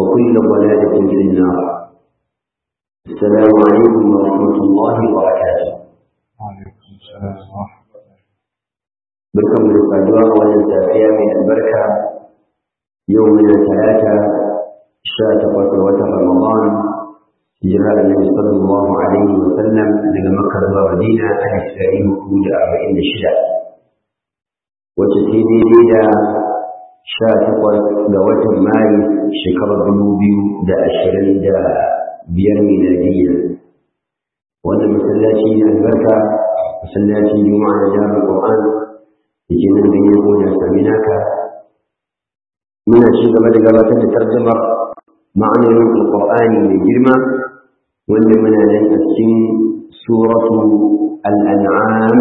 وكل ضلالة في النار السلام عليكم ورحمة الله وبركاته وعليكم السلام ورحمة الله بركم بالقدوة والتافية من البركة يومنا ثلاثة شاتق وتر رمضان هجرة النبي صلى الله عليه وسلم daga Makka zuwa Madina a Isra'il hudu da arba'in da shida wacce ta daidai da sha takwas ga watan Maris shekarar dubu biyu da ashirin da biyar miladiyya wannan masallaci ne albarka masallacin juma'a da jami'ar Qur'an da ke nan ganyen gonar Saminaka muna ci gaba da gabatar da tarjamar ma'anonin alƙur'ani mai girma wanda muna nan a cikin suratu al'an'am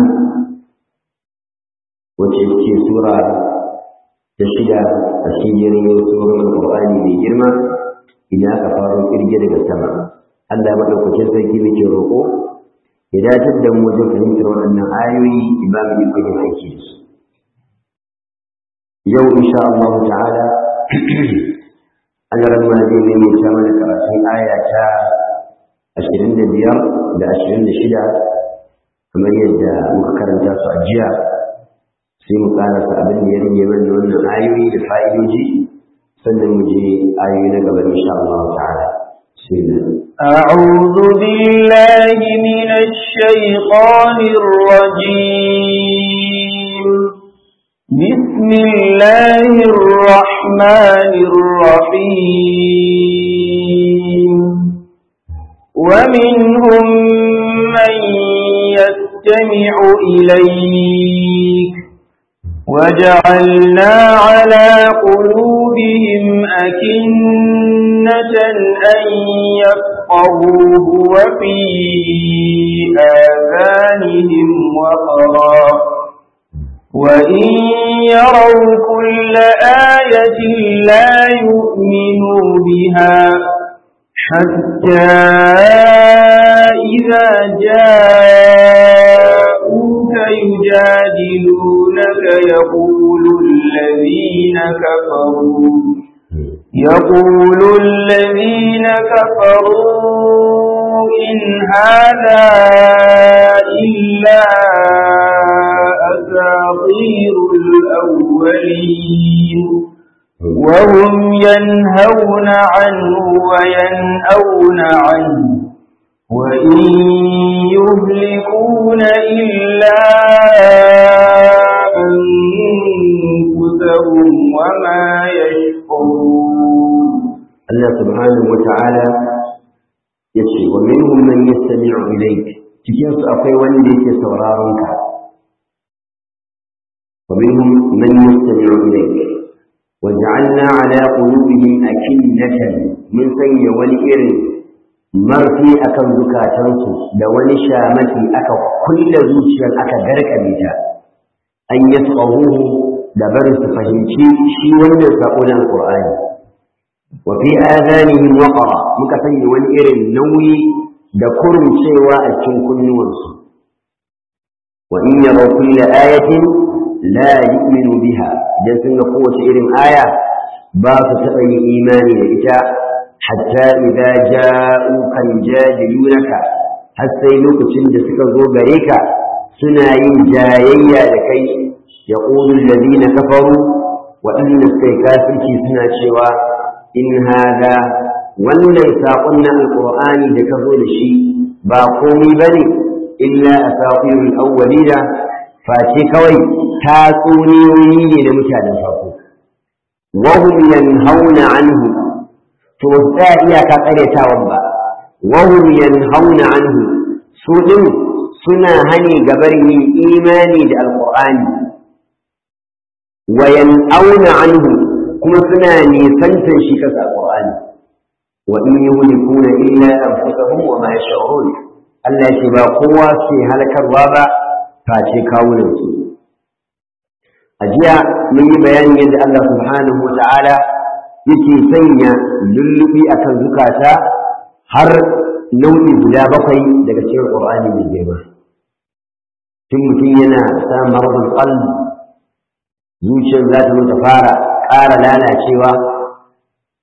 wacce ce sura ta shida a cikin jirgin surar alƙur'ani mai girma ina aka faro ƙirge daga sama Allah maɗaukacin sarki muke roƙo ya dace da mu wajen fahimtar waɗannan ayoyi ba mu ikon yin aiki da su yau insha Allah ta'ala Allah ma zai maimaita mana karatun aya ta ashirin da biyar da ashirin da shida kamar yadda muka karanta su a jiya sai mu karasa abin da ya rage mana wannan ayoyi da fa'idoji sannan mu je ayoyi na gaba insha Allah ta'ala أعوذ بالله من الشيطان الرجيم بسم الله الرحمن الرحيم ومنهم من يستمع إليك وجعلنا على قلوبهم أكنة أن يفقهوه وفي آذانهم وقرا وإن يروا كل آية لا يؤمنوا بها حتى إذا جاءوك يجادلونك يقول الذين كفروا يقول الذين كفروا إن هذا إلا أساطير الأولين وهم ينهون عنه وينأون عنه وإن يهلكون إلا أنفسهم وما يشعرون الله سبحانه وتعالى يشي ومنهم من يستمع إليك cikin su akwai wanda yake sauraron ka ومنهم من يستمع إليك وجعلنا على قلوبهم أكنة من سي والإر مرفي أكم زكاتنسو لولي شامتي أكا كل زوجيا أكا درك بيتا أن يفقهوه لبرس فهمتي شي وندر سأقول القرآن وفي آذانهم وقرا مكفي والإر النوي دكرم شيوا أكن كل نورسو وإن يروا كل آية لا يؤمن بها dan sun ga kowace irin aya ba su taɓa yin imani da ita hatta idza ja'uka yujadilunaka har sai lokacin da suka zo gare ka suna yin jayayya da kai yaqulu alladhina kafaru wa inna suka kafirci suna cewa in hada wannan saƙon na alƙur'ani da ka zo da shi ba komai bane illa asatirul awwalina face kawai tatsuniyoyi ne da mutanen farko wahum yanhauna anhu to ba iyaka karyatawan ba wahum yanhauna anhu su din suna hani gabar yin imani da alqur'ani wa yan'auna anhu kuma suna nisantar shi kasa alqur'ani wa in yuhlikuna illa anfusahum wa ma yash'urun Allah ya ce ba kowa ke halakarwa ba face kawunansu a jiya mun yi bayanin yadda Allah subhanahu wa ta'ala yake sanya lullubi akan zukata har nau'i guda bakwai daga cikin Qur'ani mai girma tun mutum yana sa maradul qalb zuciyar za ta ta fara ƙara lalacewa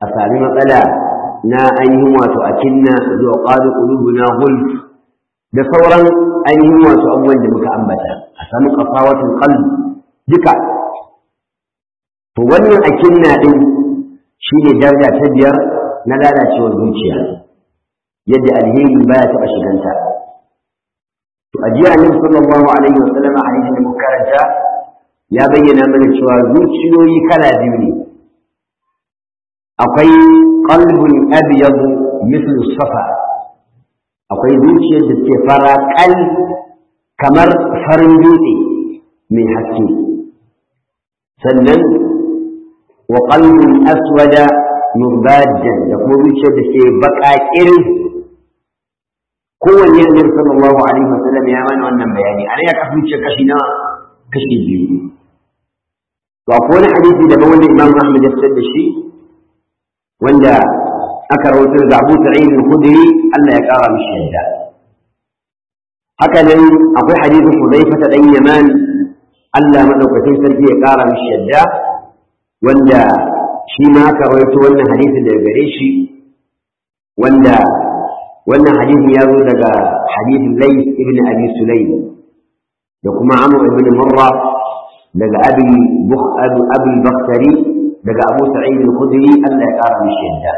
a sami matsala na ainihin wato a kinna zuwa ƙwado ƙulubuna gulf da sauran ainihin wato abubuwan da muka ambata a samu ƙafawatin qalbi duka to wannan a kinna ɗin shi ne daraja ta biyar na lalacewar zuciya yadda alheri baya taɓa shiganta to a jiya annabi sallallahu alaihi wa sallam a hadisin da muka karanta ya bayyana mana cewa zuciyoyi kala biyu ne akwai qalbun abyad mislu safa akwai zuciyar da ke fara kal kamar farin dutse mai haske sannan wa qalbun aswada murbajan da kuma zuciyar da ke baka irin kowanne annabi sallallahu alaihi wa sallam ya mana wannan bayani anan ya kafa zuciyar kashi na kashi biyu to akwai wani hadisi daban wanda Imam Ahmad ya fitar da shi wanda aka rawaito da Abu Sa'id al-Khudri Allah ya kara mishi yadda haka nan akwai hadisin Hudayfa ta dan Yaman Allah madaukakin sarki ya kara mishi yadda wanda shi ma aka rawaito wannan hadisi daga gare shi wanda wannan hadisi ya zo daga hadisin Layth ibn Abi Sulaym da kuma Amr ibn Murra daga Abi Bukh Abi Bakhtari daga Abu Sa'id al-Khudri Allah ya kara mishi yadda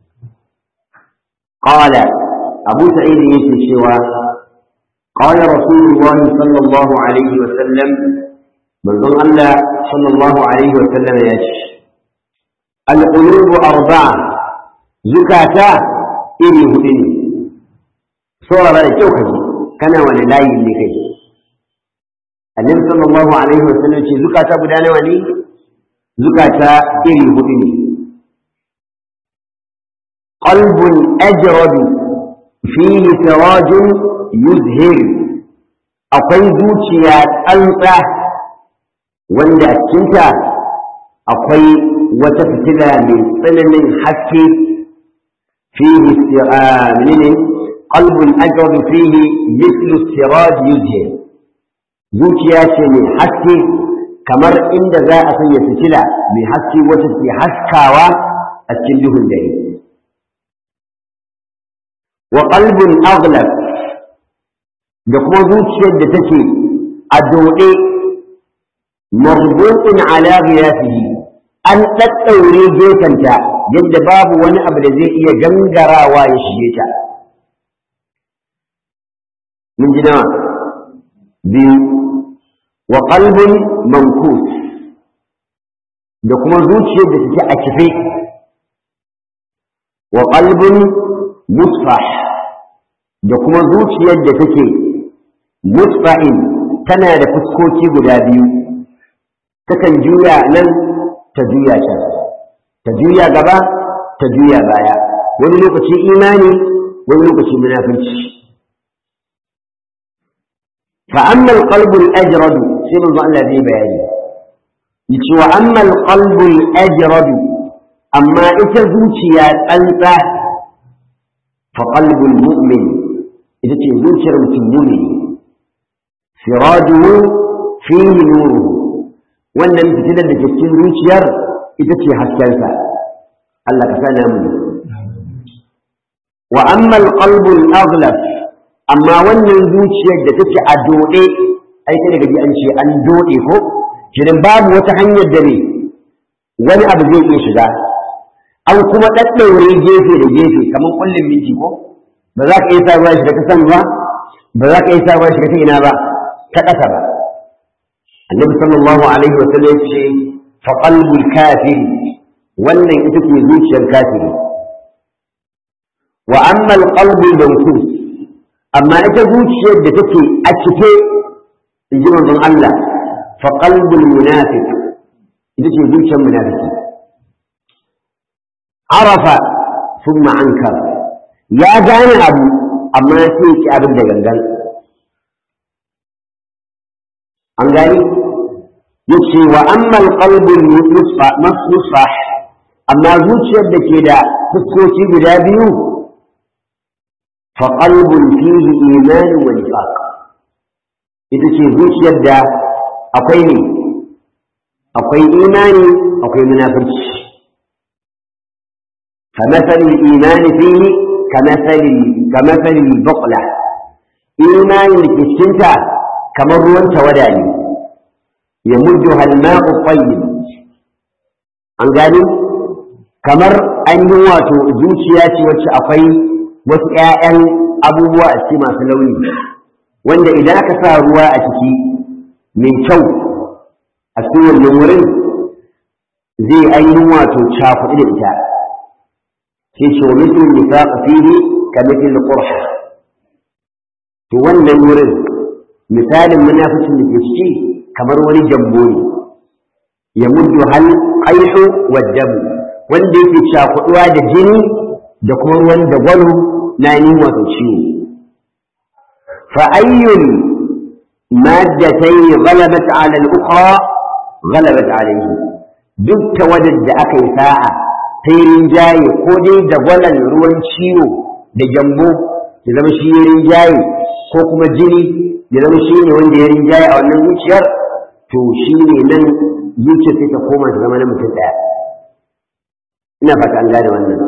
قال أبو سعيد يسوى قال رسول الله صلى الله عليه وسلم من ظن الله صلى الله عليه وسلم يش القلوب أربعة زكاة إلي هدني صورة لا توكسي كان ولا لا يملكي النبي صلى الله عليه وسلم زكاة بدانا ولي زكاة إلي هدني قلب أجرد فيه سراج يزهر akwai zuciya tsantsa wanda a cikinta akwai wata fitila mai tsananin haske fihi menene qalbun ajrad fihi mithlu siraj yuzhir zuciya ce mai haske kamar inda za a sanya fitila mai haske wacce ke haskawa a cikin duhun dare wa qalbun aghlab da kuma zuciyar da take a dode marbutun ala ghiyasihi an daddaure gefenta yadda babu wani abu da zai iya gangarawa ya shige ta mun ji nawa biyu wa qalbun mankus da kuma zuciyar da take a kife wa qalbun musfah da kuma zuciyar da take musfa'in tana da fuskoki guda biyu takan juya nan ta juya can ta juya gaba ta juya baya wani lokaci imani wani lokaci munafurci fa amma alqalbu al-ajrad sai manzo Allah zai bayani yace wa amma alqalbu al-ajrad amma ita zuciya tsantsa فقلب المؤمن إذا تنزل المؤمن سراجه فيه نوره wannan fitilar da ke cikin zuciyar ita ce haskensa Allah ka sana mu wa amma alqalbu al-aghlab amma wannan zuciyar da take a dode ai sai daga ji an ce an dode ko kidan babu wata hanyar da ne wani abu zai iya shiga an kuma ɗaɗɗaure gefe da gefe kamar kullum minti ko ba za ka iya sa ruwa shiga ta san ba ba za ka iya sa ruwa shiga ta ina ba ta ƙasa ba annabi sallallahu alaihi wa sallam ya ce fa qalbul kafir wannan ita ce zuciyar kafiri wa amma al qalbul mawsus amma ita zuciyar da take a cike in ji manzon Allah fa qalbul munafiq ita ce zuciyar munafiki arafa thumma ankar ya gane abu amma sai ki abin da gangan an gani yace wa amma alqalbu musfah amma zuciyar da ke da fuskoki guda biyu fa qalbun fihi iman wa nifaq ita ce zuciyar da akwai ne akwai imani akwai munafurci فمثل الإيمان فيه كمثل كمثل البقلة إيمان لكشنتا كما روان توداني يمدها الماء الطيب an gani kamar an yi wato zuciya ce wacce akwai wasu ‘ya'yan abubuwa a ciki masu launi wanda idan aka sa ruwa a ciki mai kyau a cikin wannan wurin zai ainihin wato cakuɗi da ita sai ce wa mutum nifaq fihi ka mutum qurha to wannan wurin misalin munafikin da ke ciki kamar wani jambo ne ya muddu hal qaihu wa damu wanda yake cakuɗuwa da jini da kuma ruwan da gwalo na yi wato ciwo fa ayyul maddatayn ghalabat ala al-ukhra ghalabat alayhi duk tawadar da aka yi sa'a ta yi rinjaye ko dai da gwalan ruwan ciwo da gyambo ya zama shi ya rinjaye ko kuma jini ya zama shi ne wanda ya rinjaye a wannan zuciyar to shi ne nan zuciyar sai ta koma ta zama na mutum ɗaya ina fata an gane wannan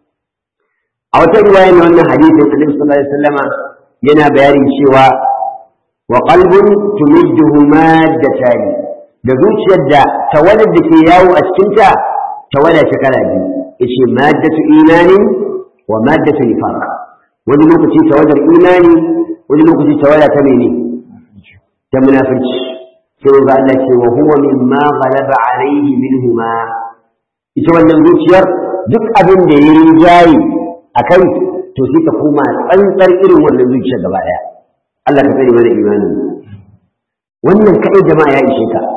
a wata riwaya na wannan hadisin annabi sallallahu alaihi wasallama yana bayanin cewa wa qalbun tumidduhu maddatani da zuciyar da tawadar da ke yawo a cikinta tawada ta kala biyu yace maddatu imani wa maddatu nifaq wani lokaci tawadar imani wani lokaci tawada ta mene ta munafiki sai ga Allah ce wa huwa mimma ghalaba alayhi minhuma ita wannan zuciyar duk abin da ya rinjaye a kai to sai ka koma tsantsar irin wannan zuciyar gaba daya Allah ka tsare mana imani wannan kai jama'a ya ishe ka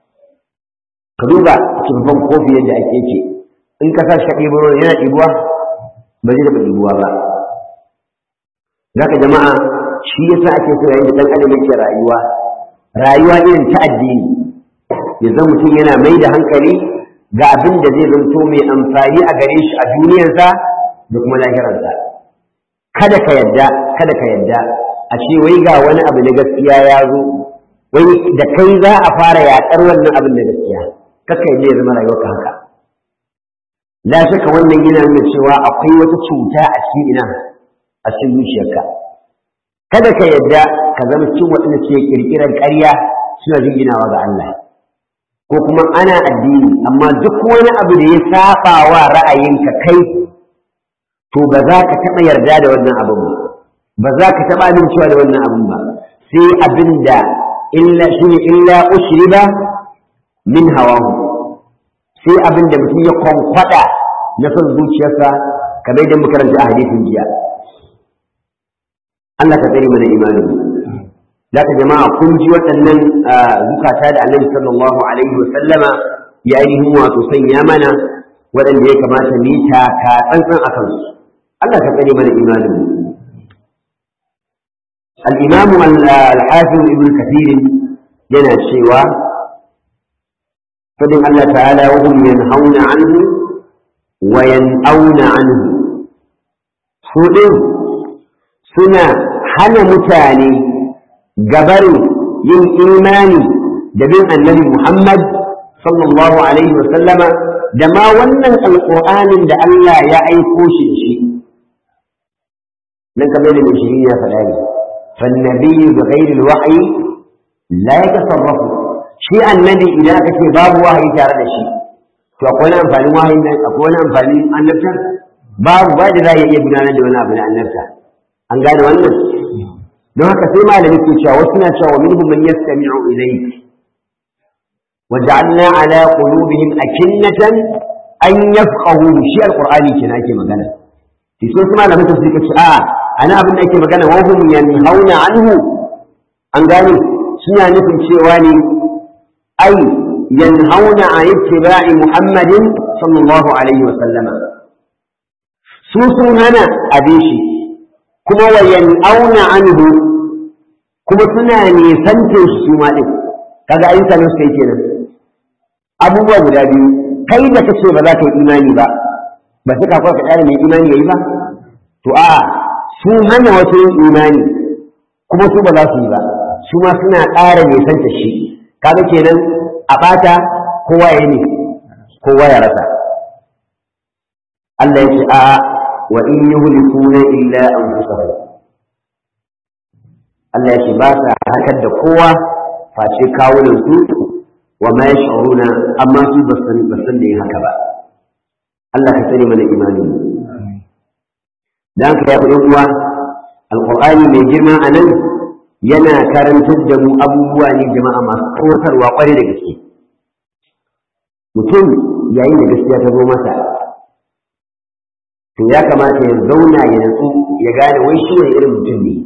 ka duba babban kofi yadda ake ce in ka sa shi ka ɗibo yana ɗibuwa ba zai taɓa ɗibuwa ba zaka jama'a shi yasa ake so yayin da ɗan adam yake rayuwa rayuwa irin ta addini ya zama mutum yana mai da hankali ga abin da zai zanto mai amfani a gare shi a duniyarsa da kuma lahirarsa kada ka yadda kada ka yadda a ce wai ga wani abu na gaskiya ya zo wai da kai za a fara yaƙar wannan abin na gaskiya kaka yadda ya zama rayuwarka haka la shaka wannan yana nuna cewa akwai wata cuta a cikin ina a cikin zuciyarka kada ka yadda ka zama cikin waɗanda ke ƙirƙirar ƙarya suna jinginawa ga Allah ko kuma ana addini amma duk wani abu da ya saba wa ra'ayinka kai to ba za ka taɓa yarda da wannan abin ba ba za ka taɓa amincewa da wannan abin ba sai abin da illa shine illa ushriba min hawahu sai abin da mutum ya kwankwada na son zuciyarsa kamar da makaranta a hadisin jiya Allah ka tsare mana imanin za ka jama'a kun ji waɗannan zukata da annabi sallallahu alaihi wa sallama ya ainihin wato sanya mana waɗanda ya kamata mu ta ka tsantsan a kansu Allah ka tsare mana imanin al-imam al-hafiz ibn kathir yana cewa fadin Allah ta'ala wa hum yanhauna anhu wa yan'auna anhu su din suna hana mutane gabarin yin imani da bin annabi Muhammad sallallahu alaihi wasallama da ma wannan alƙur'anin da Allah ya aiko shi da shi nan kamar da mai shirin ya faɗa ne fannabiyu bi ghairi wahyi la yatasarrafu shi annabi idan aka ce babu wahayi tare da shi to akwai wani amfanin wahayi nan akwai wani amfanin annabta babu ba da za a iya gudanar da wani abu na annabta an gane wannan don haka sai malami ke cewa wasu na cewa minhum man yastami'u ilayk wa ja'alna ala qulubihim akinnatan an yafqahu shi alqur'ani kenan ake magana to sai kuma malamin tafsir ke ce a ana abin da ake magana wa hum yanhauna anhu an gane suna nufin cewa ne ai yanhauna an ittiba'i muhammadin sallallahu alaihi wa sallama su sun hana abin shi kuma wa yan'auna anhu kuma suna nisantin su ma din kaga ayyukan su kai kenan abubuwa guda biyu kai da kace ba za ka yi imani ba ba sai ka ka tsare mai imani yayi ba to a su hana wasu yin imani kuma su ba za su yi ba su ma suna ƙara nisanta shi kaga kenan a bata kowa ya ne kowa ya rasa Allah ya ce a wa in yuhlikuna illa anfusahum Allah ya ce ba sa harkar da kowa face kawunan su wa ma yash'uruna amma su ba san ba san da yin haka ba Allah ka tsare mana imani dan ka ya kudin uwa alqur'ani mai girma anan yana karantar da mu abubuwa ne jama'a masu tsoratarwa kwarai da gaske mutum yayin da gaskiya ta zo masa to ya kamata ya zauna ya natsu ya gane wai shi wani irin mutum ne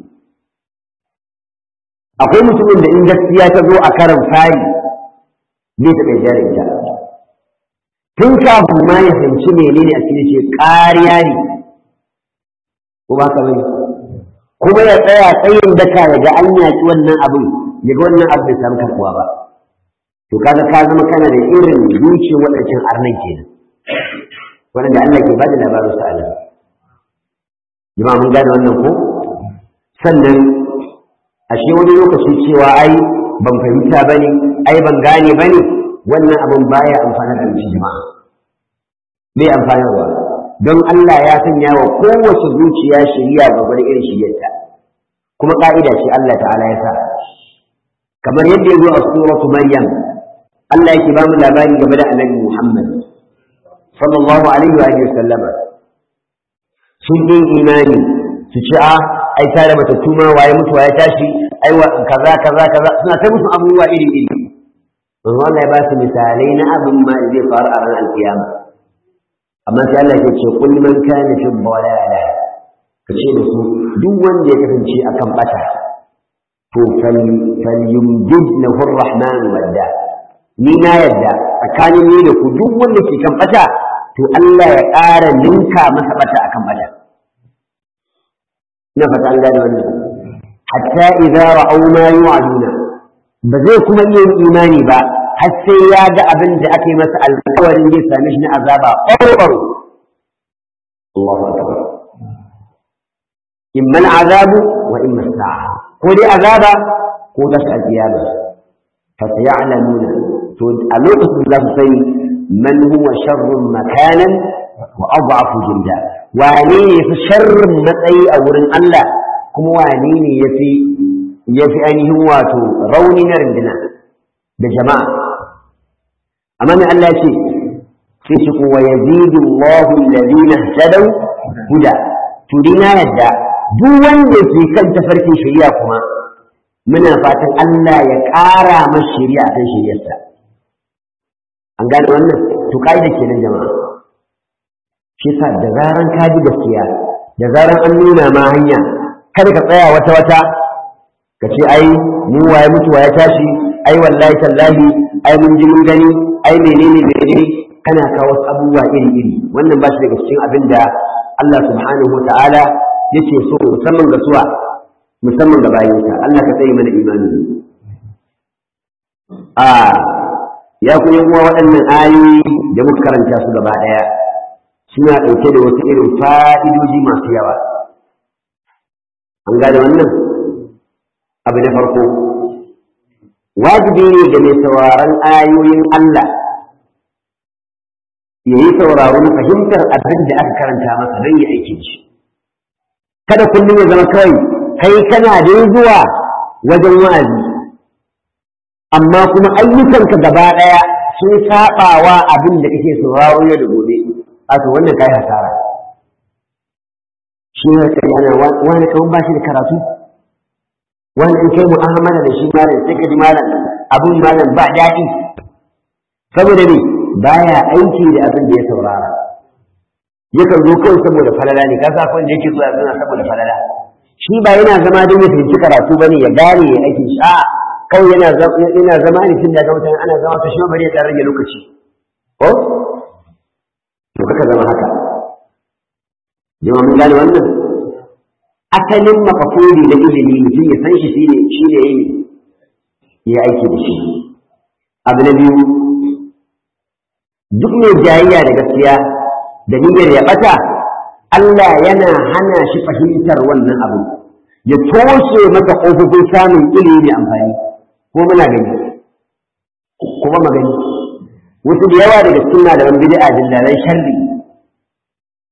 akwai mutumin da in gaskiya ta zo a karan fari zai taɓa jari ita tun kafin ma ya fahimci menene a cikin ce ƙariya ne ko ba ka bane kuma ya tsaya tsayin daka ya ga an yaƙi wannan abin ya ga wannan abin bai samu karɓuwa ba to kaga ka zama kana da irin zuciyar waɗancan arnan kenan waɗanda Allah ke bada labarin su Allah jama'a mun gane wannan ko sannan ashe wani lokaci cewa ai ban fahimta bane ai ban gane bane wannan abin baya amfana da mutum jama'a bai amfanarwa don Allah ya sanya wa kowace zuciya shari'a ga wani irin shiryarta kuma ka'ida ce Allah ta'ala ya sa kamar yadda ya zo a suratu maryam Allah yake ba mu labari game da annabi Muhammad sallallahu alaihi wa sallama sun yi imani su ci a ai tare mata tuma waye mutu waye tashi ai wa kaza kaza kaza suna ta musu abubuwa iri iri manzo Allah ya ba su misalai na abin ma da zai faru a ranar alkiyama amma sai Allah ya ce kul man kana fi dhalala ka ce da su duk wanda ya kasance akan bata to falyumjid lahu arrahman wadda ni na yadda tsakanin ni da ku duk wanda ke kan bata to Allah ya ƙara ninka masa bata akan bata ina fata an gane wannan hatta idza ra'aw ma yu'aduna ba zai kuma iya yin imani ba har sai ya ga abin da aka yi masa alƙawarin zai same shi na azaba ɓaro Allahu akbar imma al'azabu wa imma sa'a ko dai azaba ko tashi alƙiyama fa sayalamuna to a lokacin za su sani man huwa sharrun makanan wa adhafu jinda wane ne fi sharrin matsayi a wurin Allah kuma wane ne yafi yafi ainihin wato rauni na rindina da jama'a amma mai Allah ce sai shi kuwa yazidu Allahu alladhina ihtadaw huda to dina yadda duk wanda ke kan tafarkin shari'a kuma muna fatan Allah ya ƙara masa shari'a kan shari'arsa an gane wannan to ka'ida kenan jama'a shi sa da zaran ka ji gaskiya da zaran an nuna ma hanya kada ka tsaya wata wata ka ce ai mu waye mutu waye tashi ai wallahi tallahi ai mun ji mun gani ai menene menene kana kawo wasu abubuwa iri iri wannan ba shi daga cikin abin da Allah subhanahu wa ta'ala yake so musamman ga suwa musamman ga bayinsa Allah ka tsaye mana imani a ya ku yi uwa waɗannan ayoyi da muka karanta su gaba ɗaya suna ɗauke da wasu irin fa'idoji masu yawa an gane wannan abu na farko wajibi ne ga mai sauraron ayoyin Allah ya yi sauraro na fahimtar abin da aka karanta masa don ya aiki shi kada kullum ya zama kawai kai kana da zuwa wajen wa'azi amma kuma ayyukanka gaba ɗaya sun saɓawa abin da kake sauraro yau da gobe a to wannan kai hasara shi ne kai ana wani kawai ba shi da karatu wani in kai mu'amala da shi malam sai ka ji malam abin malam ba daɗi saboda ne baya aiki da abin da ya saurara yakan zo kawai saboda falala ne ka sa da yake zuwa suna saboda falala shi ba yana zama don ya fahimci karatu bane ya gane ya aiki shi a kawai yana yana zama ne tun da ga mutane ana zama ta shi bari ya rage lokaci ko to kaka zama haka jama'a mun gane wannan asalin makafuri na ilimi mutum ya san shi shine shine yayi ya aiki da shi abu na biyu duk mai jayayya da gaskiya da niyyar ya bata Allah yana hana shi fahimtar wannan abu ya toshe maka ƙofofin samun ilimi mai amfani ko muna gani kuma magani wasu da yawa daga cikin malaman bid'a dillalan sharri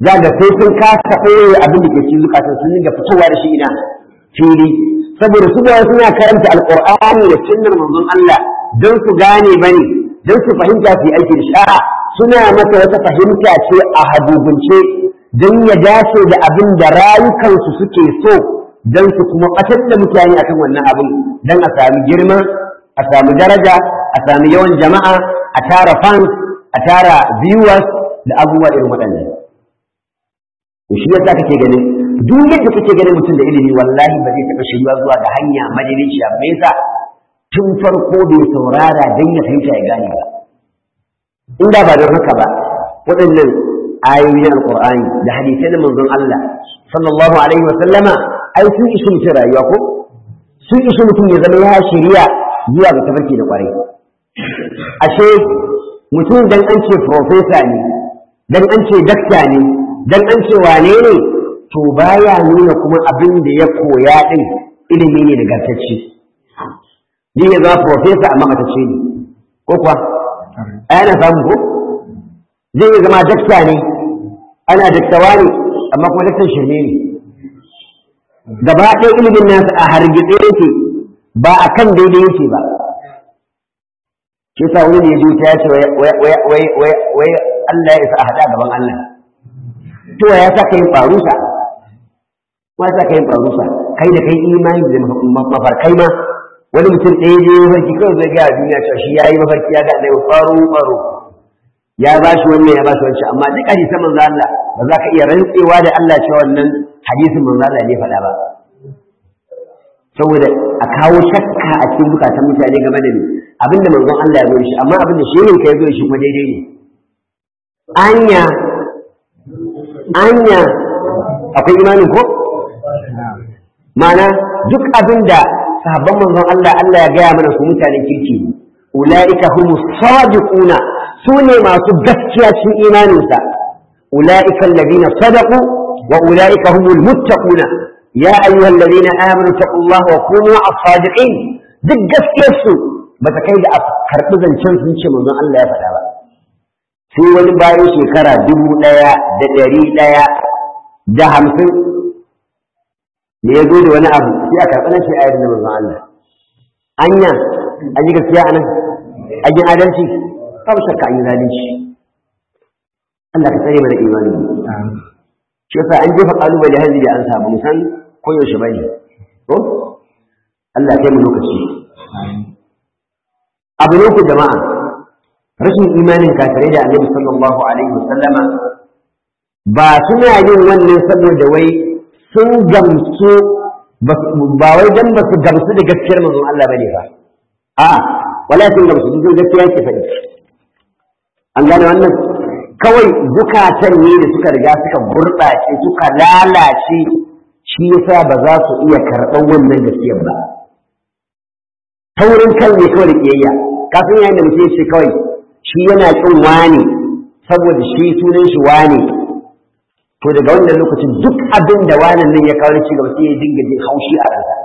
za ga sai sun kasa ɓoye abin da ke cikin zukatan sun dinga fitowa da shi ina fili saboda su ba suna karanta alqur'ani da sunnar manzon Allah don su gane bane don su fahimta su yi aiki da sha'a suna masa wata fahimta ce a hadubunce don ya dace da abin da rayukansu suke so don su kuma ɓatar da mutane akan wannan abin don a sami girma a sami daraja a sami yawan jama'a a tara fans a tara viewers da abubuwa irin waɗannan to shi yasa kake ganin duk yadda kake ganin mutum da ilimi wallahi ba zai taɓa shirya zuwa ga hanya madaidaiciya me yasa tun farko bai saurara don ya fahimta ya gane ba inda ba don haka ba waɗannan ayoyin alƙur'ani da hadisai na manzon Allah sallallahu alaihi wa sallama ai sun ishi mutum rayuwa ko sun ishi mutum ya zama ya shirya zuwa ga tafarki da ƙwarai ashe mutum dan an ce profesa ne dan an ce dakta ne dan an ce wane ne to baya nuna kuma abin da ya koya din ilimi ne da gartacce ni ya zama profesa amma matacce ne ko kuwa ana samu ko zai iya zama dakta ne ana daktawa ne amma kuma daktar shirme ne gaba ɗaya ilimin nasa a hargitse yake ba a kan daidai yake ba shi sa wani ne ya ta ya ce wai Allah ya isa a haɗa gaban Allah to ya sa ka yin ɓarusa ma sa ka yin ɓarusa kai da kai imani da mafarkai ma wani mutum ɗaya je mafarki kawai zai gaya duniya cewa shi ya yi mafarki ya ga annabi faro faro ya ba shi wannan ya ba shi wancan amma duk hadisan manzo Allah ba za ka iya rantsewa da Allah cewa wannan hadisin manzo Allah ne faɗa ba saboda a kawo shakka a cikin bukatan mutane game da ni abinda manzon Allah ya zo shi amma abinda shehin ka ya zo shi kuma daidai ne anya anya akwai imanin ko ma'ana duk abinda sahabban manzon Allah Allah ya gaya mana su mutanen kirki ulaika humus sadiquna sune masu gaskiya cikin imaninsa ulaika alladhina sadaqu wa ulaika humul muttaquna ya ayyuhal ladina amanu taqullaha wa kunu as-sadiqin duk gaskiyar su ba ta kai da a karɓi zancen sun ce manzon Allah ya faɗa ba sai wani bayan shekara dubu ɗaya da ɗari ɗaya da hamsin ne ya zo da wani abu sai a karɓi na shi ayar da manzon Allah anya an yi gaskiya a nan an yi adalci babu shakka an yi zalunci Allah ka tsare mana imani shi yasa an jefa kalubale hanzi da an samu musan koyaushe bane ko Allah kai mu lokaci abu ne ku jama'a rashin imanin kafirai da annabi sallallahu alaihi wasallama ba suna yin wannan saboda wai sun gamsu ba wai dan ba su gamsu da gaskiyar manzon Allah bane ba a wala sun gamsu sun gaskiya ke faɗi an gane wannan kawai zukatan ne da suka riga suka gurɓace suka lalace shi yasa ba za su iya karɓar wannan gaskiyar ba taurin kan ne kawai da kiyayya kafin yayin da mutum ce kawai shi yana kin wani saboda shi sunan shi wani to daga wannan lokacin duk abin da wanan nan ya kawo ci gaba sai ya dinga jin haushi a ransa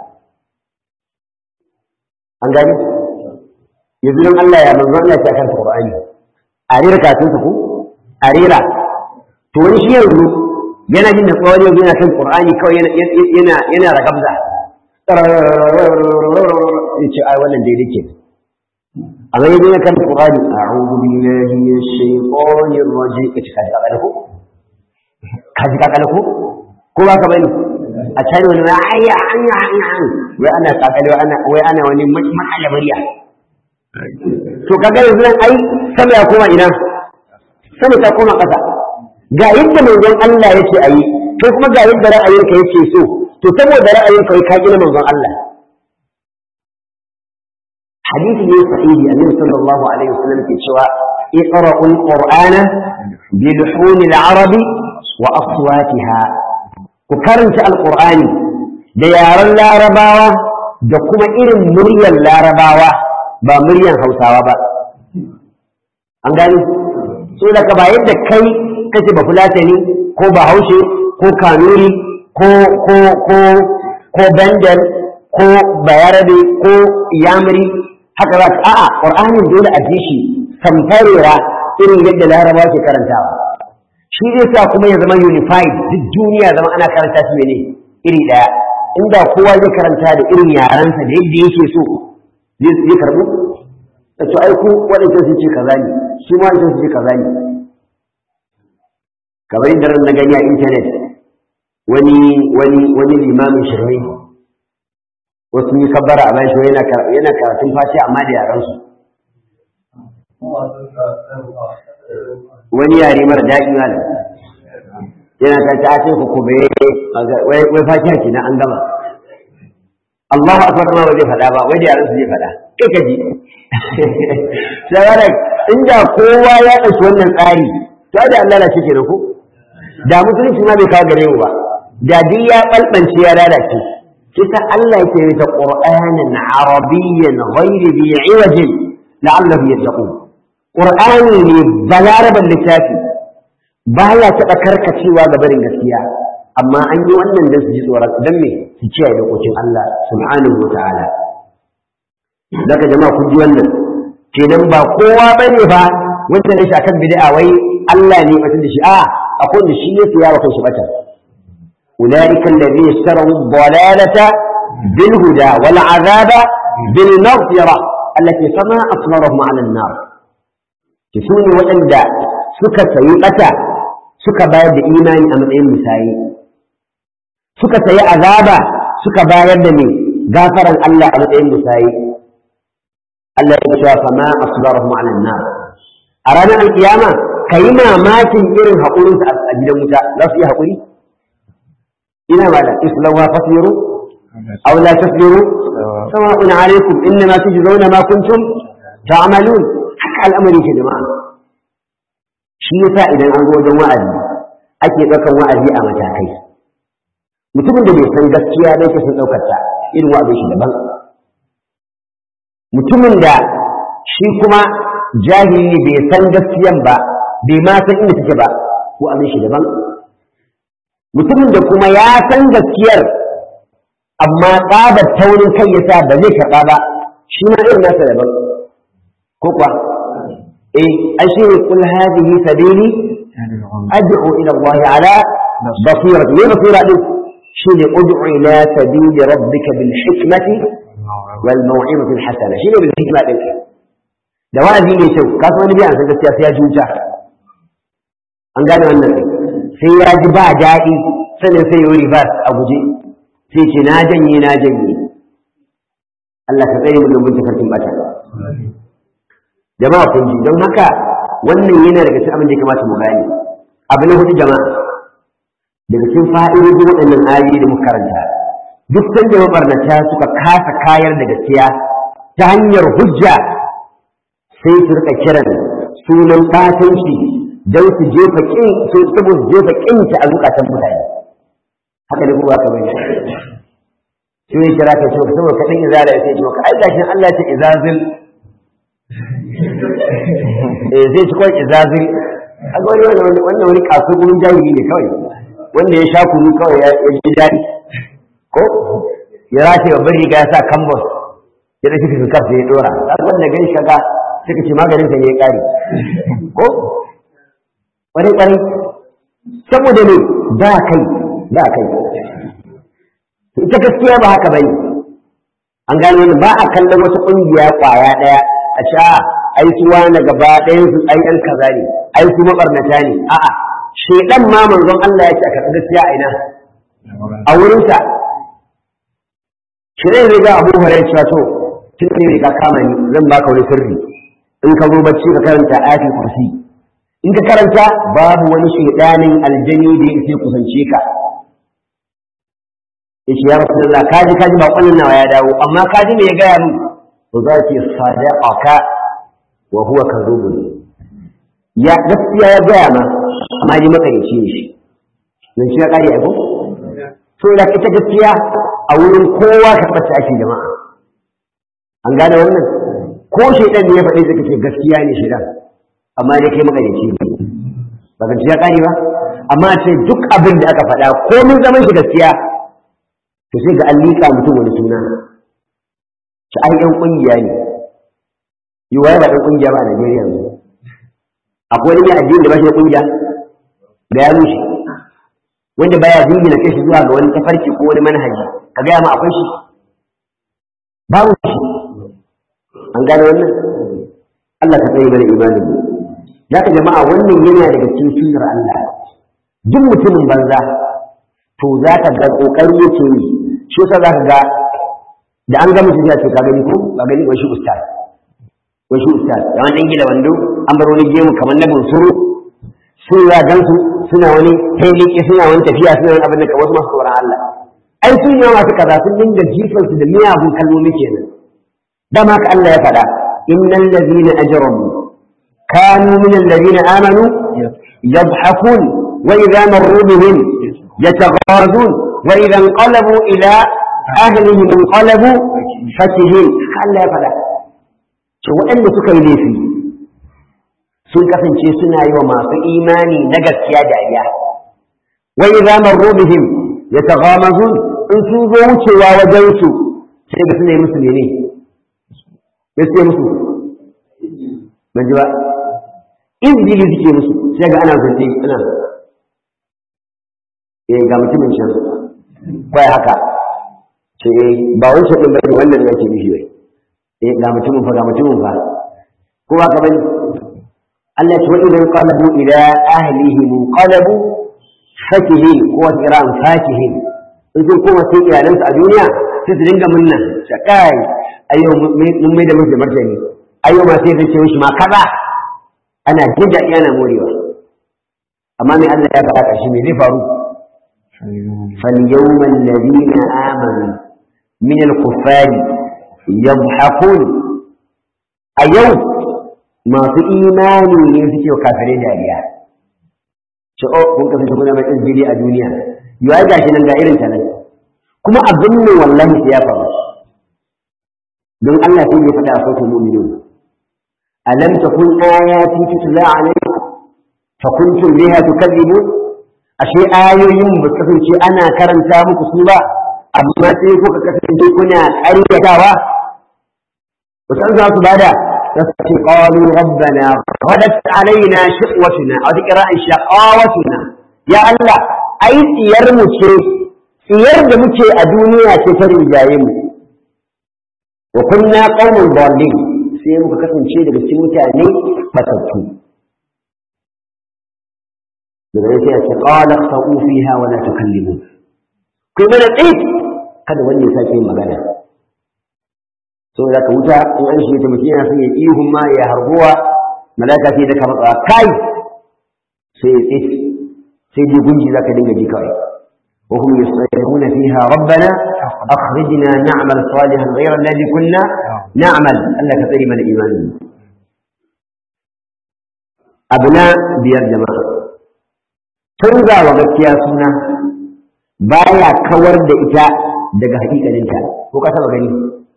an gani yanzu don Allah ya manzo Allah ya kan Qur'ani a rera kafin ku a rera to wani shi yanzu yana jin da tsawon yanzu yana kan Qur'ani kawai yana yana yana ragabza ya ce ai wannan daidai ke amma yanzu yana kan Qur'ani a'udhu billahi minash shaitanir rajim kace kaji kakale ko kaji kakale ko ko ba ka bane a can wani ma ayya anya anya wai ana kakale wai ana wai ana wani mahala murya to kaga yanzu nan ai sama ya koma ina sama ta koma ƙasa ga yadda manzon Allah yace ayi kai kuma ga yadda ra'ayinka yake so to saboda ra'ayinka kai ka gina manzon Allah hadisi ne sahihi annabi sallallahu alaihi wasallam ke cewa اقرأوا القرآن بلحون العرب وأصواتها وكرنت القرآن ديار اللارباوة دكما إرم مريا اللارباوة با مريا هوساوة با أنقالي سؤالك با يبدأ كي كتب فلاتني كو بهوشي كو كانوري كو كو كو كو بندل كو بياربي كو يامري haka za ka a'a ƙur'anin dole a ji shi samfarera irin yadda larabawa ke karantawa shi zai sa kuma ya zama unified duk duniya zama ana karanta shi ne iri ɗaya inda kowa zai karanta da irin yarensa da yadda yake so zai karɓu da to ai ku waɗancan sun ce kaza ne su ma waɗancan sun ce kaza ne kamar yadda ran na gani a intanet wani wani wani limamin shirme wasu yi kabbara a bayan shi yana karatun fashi amma da yaransu wani yare mara daɗi ma yana ta ta ce ku kube wai fatiha ke na an gama Allahu akbar ma ba zai faɗa ba wai da yaran su zai faɗa kai ka ji sai inda kowa ya ɗauki wannan tsari to da Allah lalace kenan ko da musulunci ma bai kawo gare mu ba da duk ya balbance ya lalace kisa Allah yake yi ta Qur'anan Arabiyyan ghayri bi iwajin la'allahu yattaqun Qur'ani ne balaraban littafi baya taɓa karkacewa ga barin gaskiya amma an yi wannan dan su ji tsoron dan me su kiyaye dokokin Allah subhanahu wata'ala daga jama'a kun ji wannan kenan ba kowa bane ba wanda ne shi akan bid'a wai Allah ne mutum da shi a akwai da shi yake yawa kan shi bata أولئك الذين اشتروا الضلالة بالهدى والعذاب بالمغفرة التي فما أصبرهم على النار كسوني وأندى سكة سيئة سكة بايد إيماني أمام مسايي سكة سيئة عذابا سكة بايد من غافرا الله أمام مسايي التي فما أصبرهم على النار أرانا القيامة كيما ماتن إرن هقولون أجل موسى لا في هقولي ina ba da islawa fasiru aw la tasbiru sawa'un alaikum innama tujzauna ma kuntum ta'malun haka al'amari ke jama'a shi yasa idan an zo wajen wa'azi ake ɗaukan wa'azi a matakai mutumin da bai san gaskiya da yake sun ɗaukar ta irin wa'azin shi daban mutumin da shi kuma jahili bai san gaskiyan ba bai ma san inda take ba wa'azin shi daban mutumin da kuma ya san gaskiyar amma tsabar taurin kai yasa ba zai karɓa ba shi ma irin nasa daban ko kuwa eh ashe kul hadhihi sabili ad'u ila Allah ala basira ne basira din shi ne ud'u ila sabili rabbika bil hikmati wal maw'izati al hasana shi ne bil hikma din da wa'azi ne kyau ka san wani biyan san gaskiya sai ya juja an gane wannan sai ya ji ba daɗi sannan sai yi ribas a guje sai ce na janye na janye Allah ka tsaye mu domin tafarkin bata jama'a kun ji don haka wannan yana daga cikin abin da ya kamata mu gane abu na hudu jama'a daga cikin fa'idodin waɗannan ayoyi da muka karanta duk sanda mabarnata suka kasa kayar da gaskiya ta hanyar hujja sai su rika kiran sunan ɓatanci don su jefa kin su saboda jefa kinta a zukatan mutane haka ne kuma ka bane shi ne kira ka ce saboda kadin izala sai ce ka ai gashin Allah ce izazil eh zai ci kawai izazil a ga wani wannan wannan wani kasu gurin jahili ne kawai wanda ya sha kunu kawai ya ji daɗi ko ya race babbar riga ya sa kambos ya ɗauki fifikar sai ya ɗora wanda gani shaga suka ce maganin sa ne ya ƙare ko kwarai kwarai saboda ne ba kai ba kai ita gaskiya ba haka bane an gano wani ba a kallon wata ƙungiya ƙwaya ɗaya a sha ai su wani gaba ɗayan su ai ɗan kaza ne ai su mabarnata ne a'a shedan ma manzon Allah ya ce a karɓi gaskiya a ina a wurinsa shi ne riga abu hurairah cewa to tun ne riga kama ni zan baka wani sirri in ka zo bacci ka karanta ayatul kursi in ka karanta babu wani shaidanin aljani da yake kusance ka yace ya rasulullah kaji kaji ba kullun nawa ya dawo amma kaji me ya gaya min to za ki sadaqaka wa huwa kadhubun ya gaskiya ya gaya ma amma ji makarici ne shi nan shi ya kare aiko so da ita gaskiya a wurin kowa ka ɓace ake jama'a an gane wannan ko shaidan ne ya faɗi zaka ce gaskiya ne shaidan amma dai kai magarici ne ba zance ya kare ba amma ce duk abin da aka faɗa komin zaman shi gaskiya to sai ga an liƙa mutum wani suna shi ai yan ƙungiya ne yi waye ba ɗan ƙungiya ba a Najeriya yanzu akwai wani mai addini da ba shi da ƙungiya ga ya rushe wanda baya jingina kai shi zuwa ga wani tafarki ko wani manhaji ka gaya ma akwai shi babu shi an gane wannan Allah ka tsaye mana imanin mu ya ka jama'a wannan yana daga cikin sunnar Allah duk mutumin banza to za ka ga kokari yake yi shi yasa za ka ga da an ga mutum ya ce ka gani ko ka gani wai shi ustaz wai shi ustaz da wani gida wando an bar wani gemu kamar na bunsuru sun ya gansu suna wani tailiki suna wani tafiya suna wani abin da wasu masu tsoron Allah ai sun yi masu kaza sun dinga jifansu da miyagun kalmomi kenan dama haka Allah ya faɗa innal ladina ajramu kanu min alladhina amanu yadhhakun wa idha marru bihim yatagharazun wa idha inqalabu ila ahlihim inqalabu fakihin haka Allah ya faɗa to waɗanda suka yi laifi sun kasance suna yi wa masu imani na gaskiya dariya wa idza marru bihim yataghamazun in sun zo wucewa wajen su sai ga suna yi musu mene ya ce musu ban ji ba izini suke musu sai ga ana zance ana eh ga mutumin can kai haka ce ba wani shaɗin bane wannan yake nufi wai eh ga mutumin fa ga mutumin fa ko ba ka bane Allah ya ce wa idan qalabu ila ahlihi munqalabu fakihin ko kiran fakihin in sun koma sai iyalansu a duniya sai su dinga munna shakai ayo mun mai da musu martani ayo ma sai zai shi ma kaza ana jin daɗi ana morewa amma mai Allah ya faɗa ƙarshe me zai faru فاليوم الذين آمنوا من الكفار يضحكون اليوم ما في إيماني ينسكي وكافرين داريا ce o kun kasance kuna mai izbili a duniya yau ai gashi nan ga irin ta nan kuma abin ne wallahi sai ya faru don Allah sai ya faɗa a sautin mu'minun alam takun ayati tutla alaykum fa kuntum biha tukadzibun ashe ayoyin ba kasance ana karanta muku su ba amma sai kuka kasance kuna ƙaryatawa ba san za su bada فسقي قالوا ربنا غدت علينا شقوتنا أو تقراء شقاوتنا يا الله أي سير مكي سير مكي الدنيا تفر الجايم وكنا قوم ضالين sai muka kasance daga cikin mutane fatattu daga yake ya ce qala khsa'u fiha wa la tukallimun kai mana tsaye kada wani ya sake magana saboda ka wuta in an shi ta mutum yana son ya ihun ma ya harbuwa malaka sai da ka matsa kai sai ya tsit sai dai gunji za ka dinga ji kawai wa hum yasayyi'una fiha rabbana akhrijna na'mal salihan ghayra alladhi kunna na'mal Allah ka tsare mana imanin abuna biyar jama'a canza wa gaskiya suna baya kawar da ita daga hakikaninta ko ka taba gani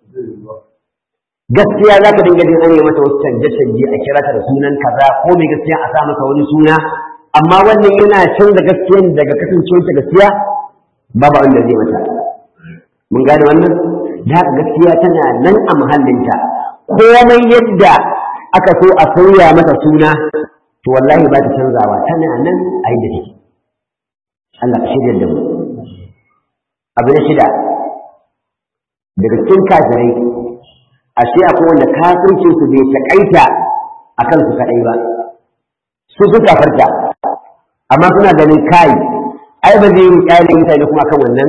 gaskiya za ka dinga jin an yi mata wasu canje-canje a kira ta da sunan kaza ko mai gaskiya a sa masa wani suna amma wannan yana canza gaskiyan daga kasancewar ta gaskiya babu wanda zai mata mun gane wannan da haka gaskiya tana nan a muhallinta komai yadda aka so a sauya mata suna to wallahi ba ta canzawa tana nan a yi da shi Allah ka shirya da mu abu na shida daga cikin kafirai ashe akwai wanda kafircin su bai takaita a kan su kadai ba su su kafarta amma suna ganin kai ai ba zai yi kyalin mutane kuma kan wannan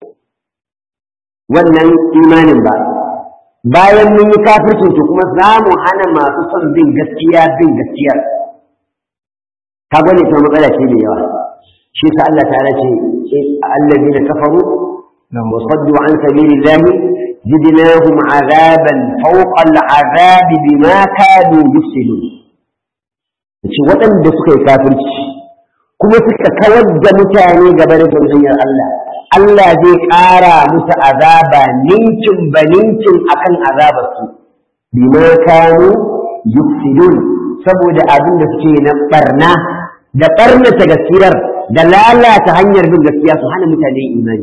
wannan imanin ba bayan mun yi kafircin to kuma za mu hana masu son bin gaskiya bin gaskiyar ka gane ta matsala ce mai yawa shi sa Allah ta ce allazina kafaru wa saddu an sabilillahi زدناهم عذابا فوق العذاب بما كانوا يفسدون ce waɗanda suka yi kafirci kuma suka kawar da mutane gaba da hanyar Allah Allah zai ƙara musu azaba ninkin ba ninkin akan azabarsu bima kanu yufsidun saboda abin da suke na barna da barnata gaskiyar da lalata hanyar bin gaskiya su hana mutane imani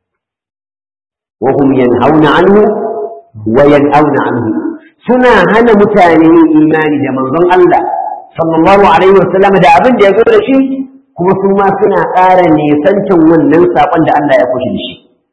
وهم ينهون عنه وينأون عنه سنا هنا متاني إيماني دا منظم الله صلى الله عليه وسلم دا أبن دا يقول شيء kuma su ma suna ƙara nesancin wannan saƙon da Allah ya kushe da shi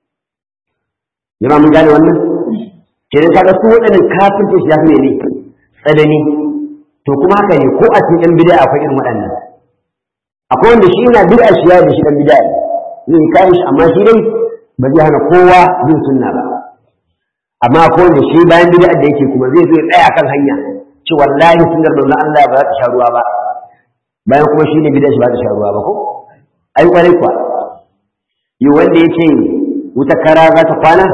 jama'a mun gane wannan kenan kaga su waɗannan kafirci shi ya fi ne tsanani to kuma haka ne ko a cikin bid'a akwai irin waɗannan akwai wanda shi yana bid'a shi ya da shi dan bid'a ne zai kai shi amma shi dai ba zai hana kowa bin sunna ba amma akwai wanda shi bayan bid'a da yake kuma zai zo ya tsaya kan hanya ce wallahi sunnar manzon Allah ba za ta sha ruwa ba bayan kuma shi ne bid'a shi ba ta sha ruwa ba ko ai kwarai kuwa yi wanda ya ce wuta kara za ta kwana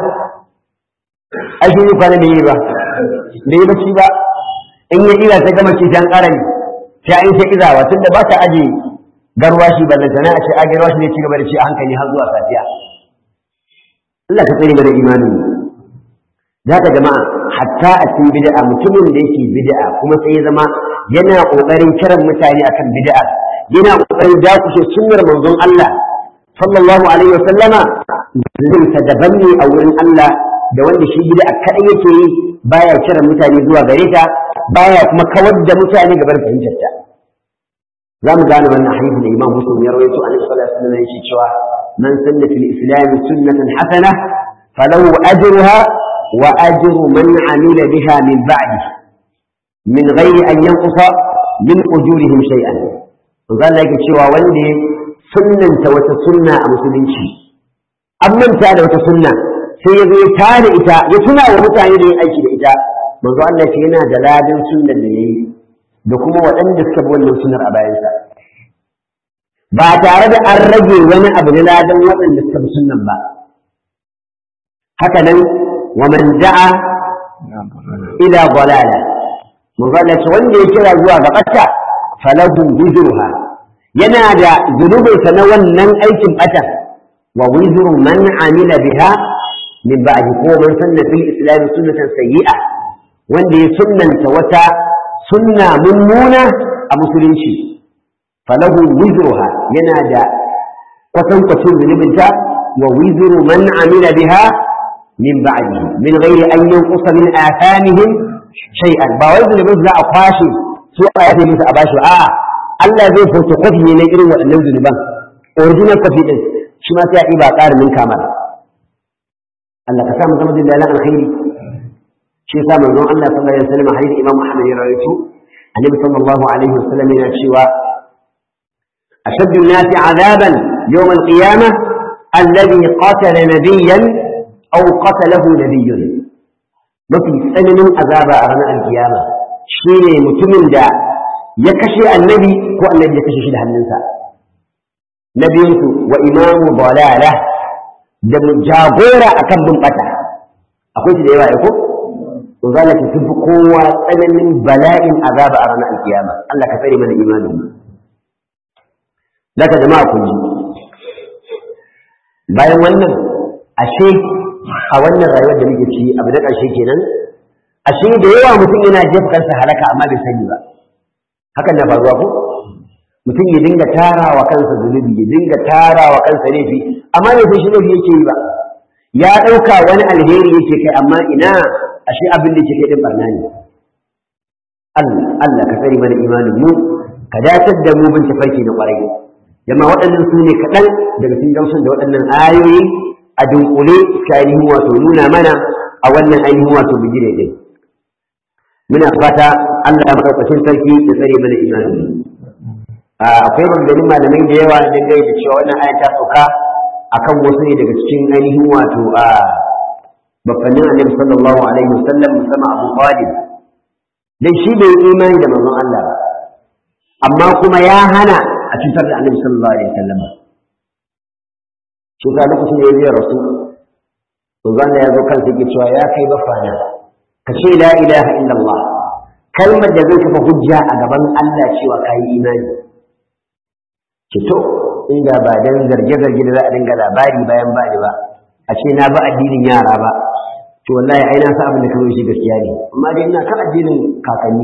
ai shi ne kwana da yi ba da yi bacci ba in ya ira ta gama ce an ƙara ne sai an sai izawa tunda ba ta aje garwashi ballantana a ce a garwashi ne ci gaba da ci a hankali har zuwa safiya Allah ka tsare mana imanin za ka jama'a hatta a cikin bid'a mutumin da yake bid'a kuma sai ya zama yana kokarin kiran mutane akan bid'a yana kokarin dakushe sunnar manzon Allah sallallahu alaihi wasallama zai ta daban ne a wurin Allah da wanda shi bid'a kadai yake yi baya kiran mutane zuwa gare ta baya kuma kawar da mutane gaban fahimtar ta za mu gane wannan hadisi da Imam Muslim ya rawaito an sallallahu alaihi wasallam yake cewa man sanna fil islam sunnatan hasana falahu ajruha wa ajru man amila biha min ba'di min ghairi an yanqusa min ujurihim shay'an to zan yake cewa wanda sunnanta wata sunna a musulunci an manta da wata sunna sai ya zo ya tare ita ya tuna wa mutane da yin aiki da ita manzo Allah ce yana da ladan sunnar da yayi da kuma waɗanda suka bi wannan sunnar a bayansa ba tare da an rage wani abu na ladan waɗanda suka bi sunnan ba haka nan wa man da'a ila dalala manzo Allah ce wanda ya kira zuwa ga ɓata falahu wizruha yana da zunubinsa na wannan aikin ɓata wa wizru man amila biha min ba'di ko man sanna fil islam sunnatan sayyi'a wanda ya sunnanta wata sunna mummuna a musulunci falahu wizruha yana da kwatankwacin zunubinta wa wizru man amila biha min ba'dihi min ghairi an yanqusa min athamihim shay'an ba wai zunubin za a kwashe su a yafe musu a bashi a'a Allah zai photocopy ne na irin waɗannan zunuban original copy din shi ma sai a ɗiba ƙarin min kamar Allah ka sa mu zama jin dalan alkhairi shi yasa manzon Allah sallallahu alaihi wasallam hadisi Imam Ahmad ya rawaito Annabi sallallahu alaihi wasallam yana cewa ashaddu an-nasi 'adaban yawm al-qiyamah alladhi qatala nabiyyan aw qatalahu nabiyyun mafi tsananin azaba a ranar alkiyama shine mutumin da ya kashe annabi ko annabi ya kashe shi da hannunsa na biyunsu wa imamu dalala da jagora akan bin bata akwai shi da yawa ko to zalla ki tafi kowa tsananin bala'in azaba a ranar alkiyama Allah ka tsare mana imanin mu daga jama'a kun ji bayan wannan ashe a wannan rayuwar da muke ci abu da ƙarshe kenan ashe da yawa mutum yana jefa kansa halaka amma bai sani ba hakan na faruwa ko mutum ya dinga tara wa kansa zunubi ya dinga tara wa kansa laifi amma bai san shi laifi yake yi ba ya ɗauka wani alheri yake kai amma ina ashe abin da yake kai din barna ne Allah Allah ka tsare mana imanin mu ka datar da mu bin tafarki na ƙwarai jama waɗannan su ne kaɗan daga cikin gamsun da waɗannan ayoyi a dunkule ka ainihin wato nuna mana a wannan ainihin wato bigire din muna fata Allah ya maɗaukacin sarki ya tsare mana imanin akwai maganganun malamai da yawa dangane da cewa wannan aya ta sauka akan wasu ne daga cikin ainihin wato a babbannin annabi sallallahu alaihi wasallam musamman Abu Talib dan shi bai imani da manzon Allah ba amma kuma ya hana a cutar da annabi sallallahu alaihi wasallam shi ka lokacin da ya zai rasu to zan ya zo kansa yake cewa ya kai bafana ka ce la ilaha illallah kalmar da zai kafa hujja a gaban Allah cewa ka yi imani ki to inda ba dan zarge-zarge da za a dinga labari bayan ba ni ba a ce na ba addinin yara ba to wallahi ai na sa abin da kawai shi gaskiya ne amma dai ina kan addinin kakanni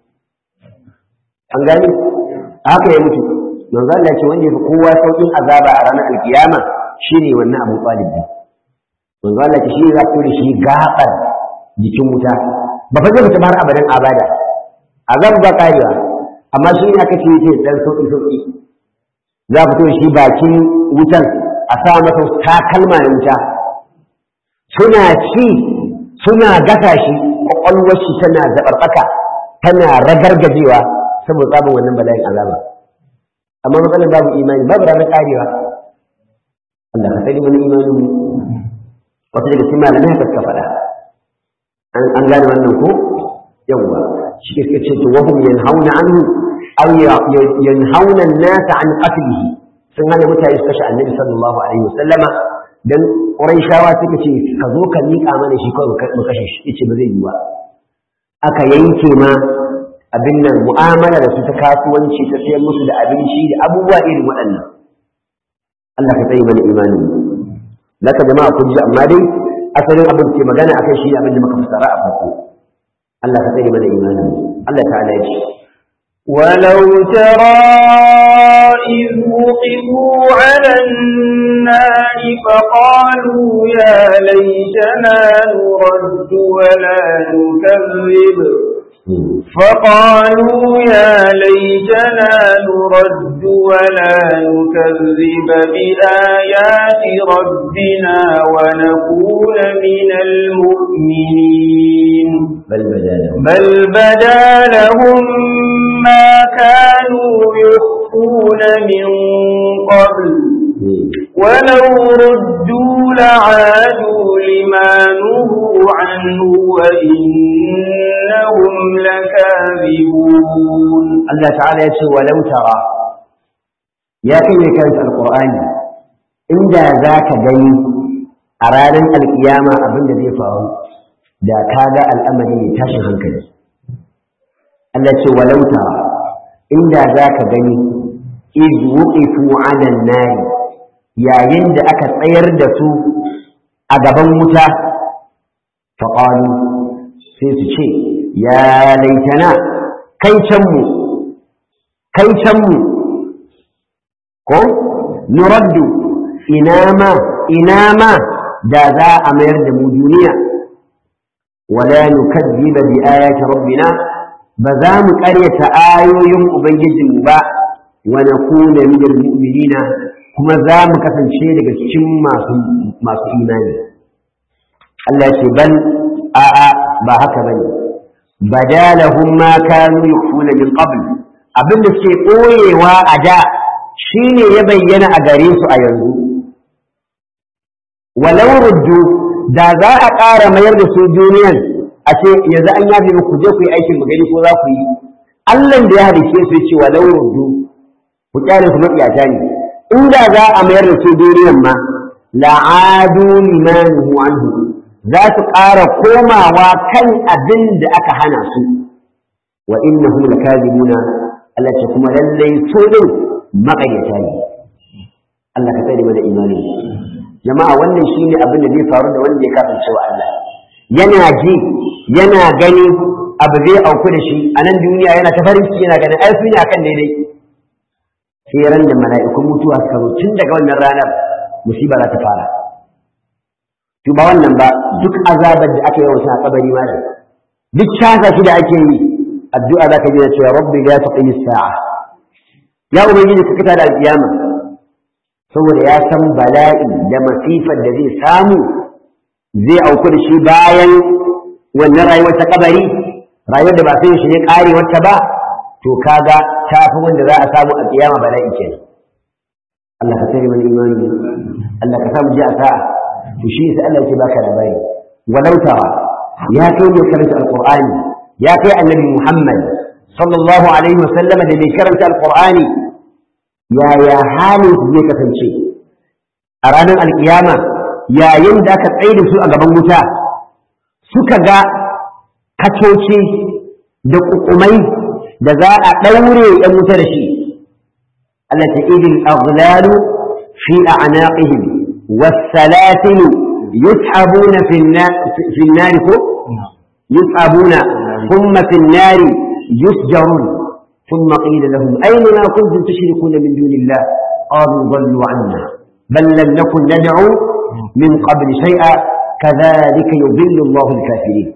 an gani haka ya mutu manzo Allah ya ce wanda yafi kowa saukin azaba a ranar alkiyama shine wannan Abu Talib manzo Allah ya ce shi za ku da shi gabar jikin wuta ba fa zai fita har abadan abada azab ba karewa amma shi ne aka ce yake dan sauki sauki za a fito shi bakin wutan a sa masa takalma na wuta suna ci suna gasa shi kwakwalwar shi tana zaɓarɓaka tana ragargajewa saboda tsabin wannan bala'in azaba amma matsalar babu imani babu ranar karewa Allah ka sani wani imanin mu wata daga cikin malamai haka suka faɗa an gane wannan ko yawwa shi ke suka ce to wahum yanhauna anhu aw yanhauna an-nas an qatlihi sun hana mutane su kashe annabi sallallahu alaihi wasallama dan quraishawa suka ce ka zo ka miƙa mana shi kawai mu kashe shi yace ba zai yi ba aka yanke ma abin nan mu'amala da su ta kasuwanci ta sayar musu da abinci da abubuwa irin waɗannan Allah ka tsaye mana imanin laka jama'a kun ji amma dai asalin abin ke magana akan shi abin da muka fassara a farko Allah ka tsaye mana imanin Allah ta'ala ya ce ولو ترى إذ وقفوا على النار فقالوا يا ليتنا نرد ولا نكذب فقالوا يا ليتنا نرد ولا نكذب بآيات ربنا ونكون من المؤمنين بل بدا لهم بل بدا لهم ما كانوا يخفون من قبل ولو ردوا لعادوا لما نهوا عنه وإنهم لكاذبون Allah ta'ala ya ce walau tara ya kai ne karanta alqur'ani inda zaka gani a ranar alkiyama abin da zai faru da kaga al'amari ne tashin hankali Allah ce walau tara inda zaka gani iz wuqifu 'ala an-nar yayin da aka tsayar da su a gaban wuta faqalu sai su ce ya laitana kai can mu kai can mu ko nuraddu ina ma ina ma da za a mayar da mu duniya wala nukazziba bi ayati rabbina ba za mu ƙaryata ayoyin ubangijinmu ba wa nakuna min almu'minina kuma za mu kasance daga cikin masu masu imani Allah ya ce bal a'a ba haka bane badalahum ma kanu yukhfuna min qabl abin da suke ɓoyewa a da shi ne ya bayyana a gare su a yanzu walau ruddu da za a ƙara mayar da su duniyan a ce yanzu an yafe muku je ku yi aikin magani ko za ku yi Allah da ya halice su ce walau ruddu ku kyale su matsiyata ne inda za a mayar da su duniyan ma la'adu limanuhu anhu za su ƙara komawa kan abin da aka hana su wa innahum lakazibuna Allah ce kuma lallai su din maƙaryata ne Allah ka tsare mana imani jama'a wannan shine abin da zai faru da wanda ya kafirce wa Allah yana ji yana gani abu zai auku da shi a nan duniya yana ta farin ciki yana ganin ai su ne akan daidai sai ran da mala'ikun mutuwa suka zo tun daga wannan ranar musiba za ta fara to ba wannan ba duk azabar da aka yi wa a kabari ma duk casa shi da ake yi addu'a za ka ji da cewa rabbi ya taƙi sa'a ya ubangiji ka kita da alƙiyama saboda ya san bala'i da masifar da zai samu zai auku da shi bayan wannan rayuwar ta kabari rayuwar da ba sai shi ne ƙarewarta ba to kaga ta fi wanda za a samu a ƙiyama bala'i ke Allah ka tsare mana imani Allah ka samu ji a sa'a to shi sai Allah yake baka labari walau tara ya kai ne karanta alqur'ani ya kai annabi Muhammad sallallahu alaihi wasallam da bai karanta alqur'ani yaya halin su zai kasance a ranar alkiyama yayin da aka tsaye da su a gaban wuta suka ga kacoci da kukumai da za a ɗaure ‘yan wuta da shi Allah ta idil aghlalu fi a'naqihim والسلاسل يسحبون في النار في النار يسحبون ثم في النار يسجرون ثم قيل لهم أين ما كنتم تشركون من دون الله قالوا ضلوا عنا بل لم نكن ندعو من قبل شيئا كذلك يضل الله الكافرين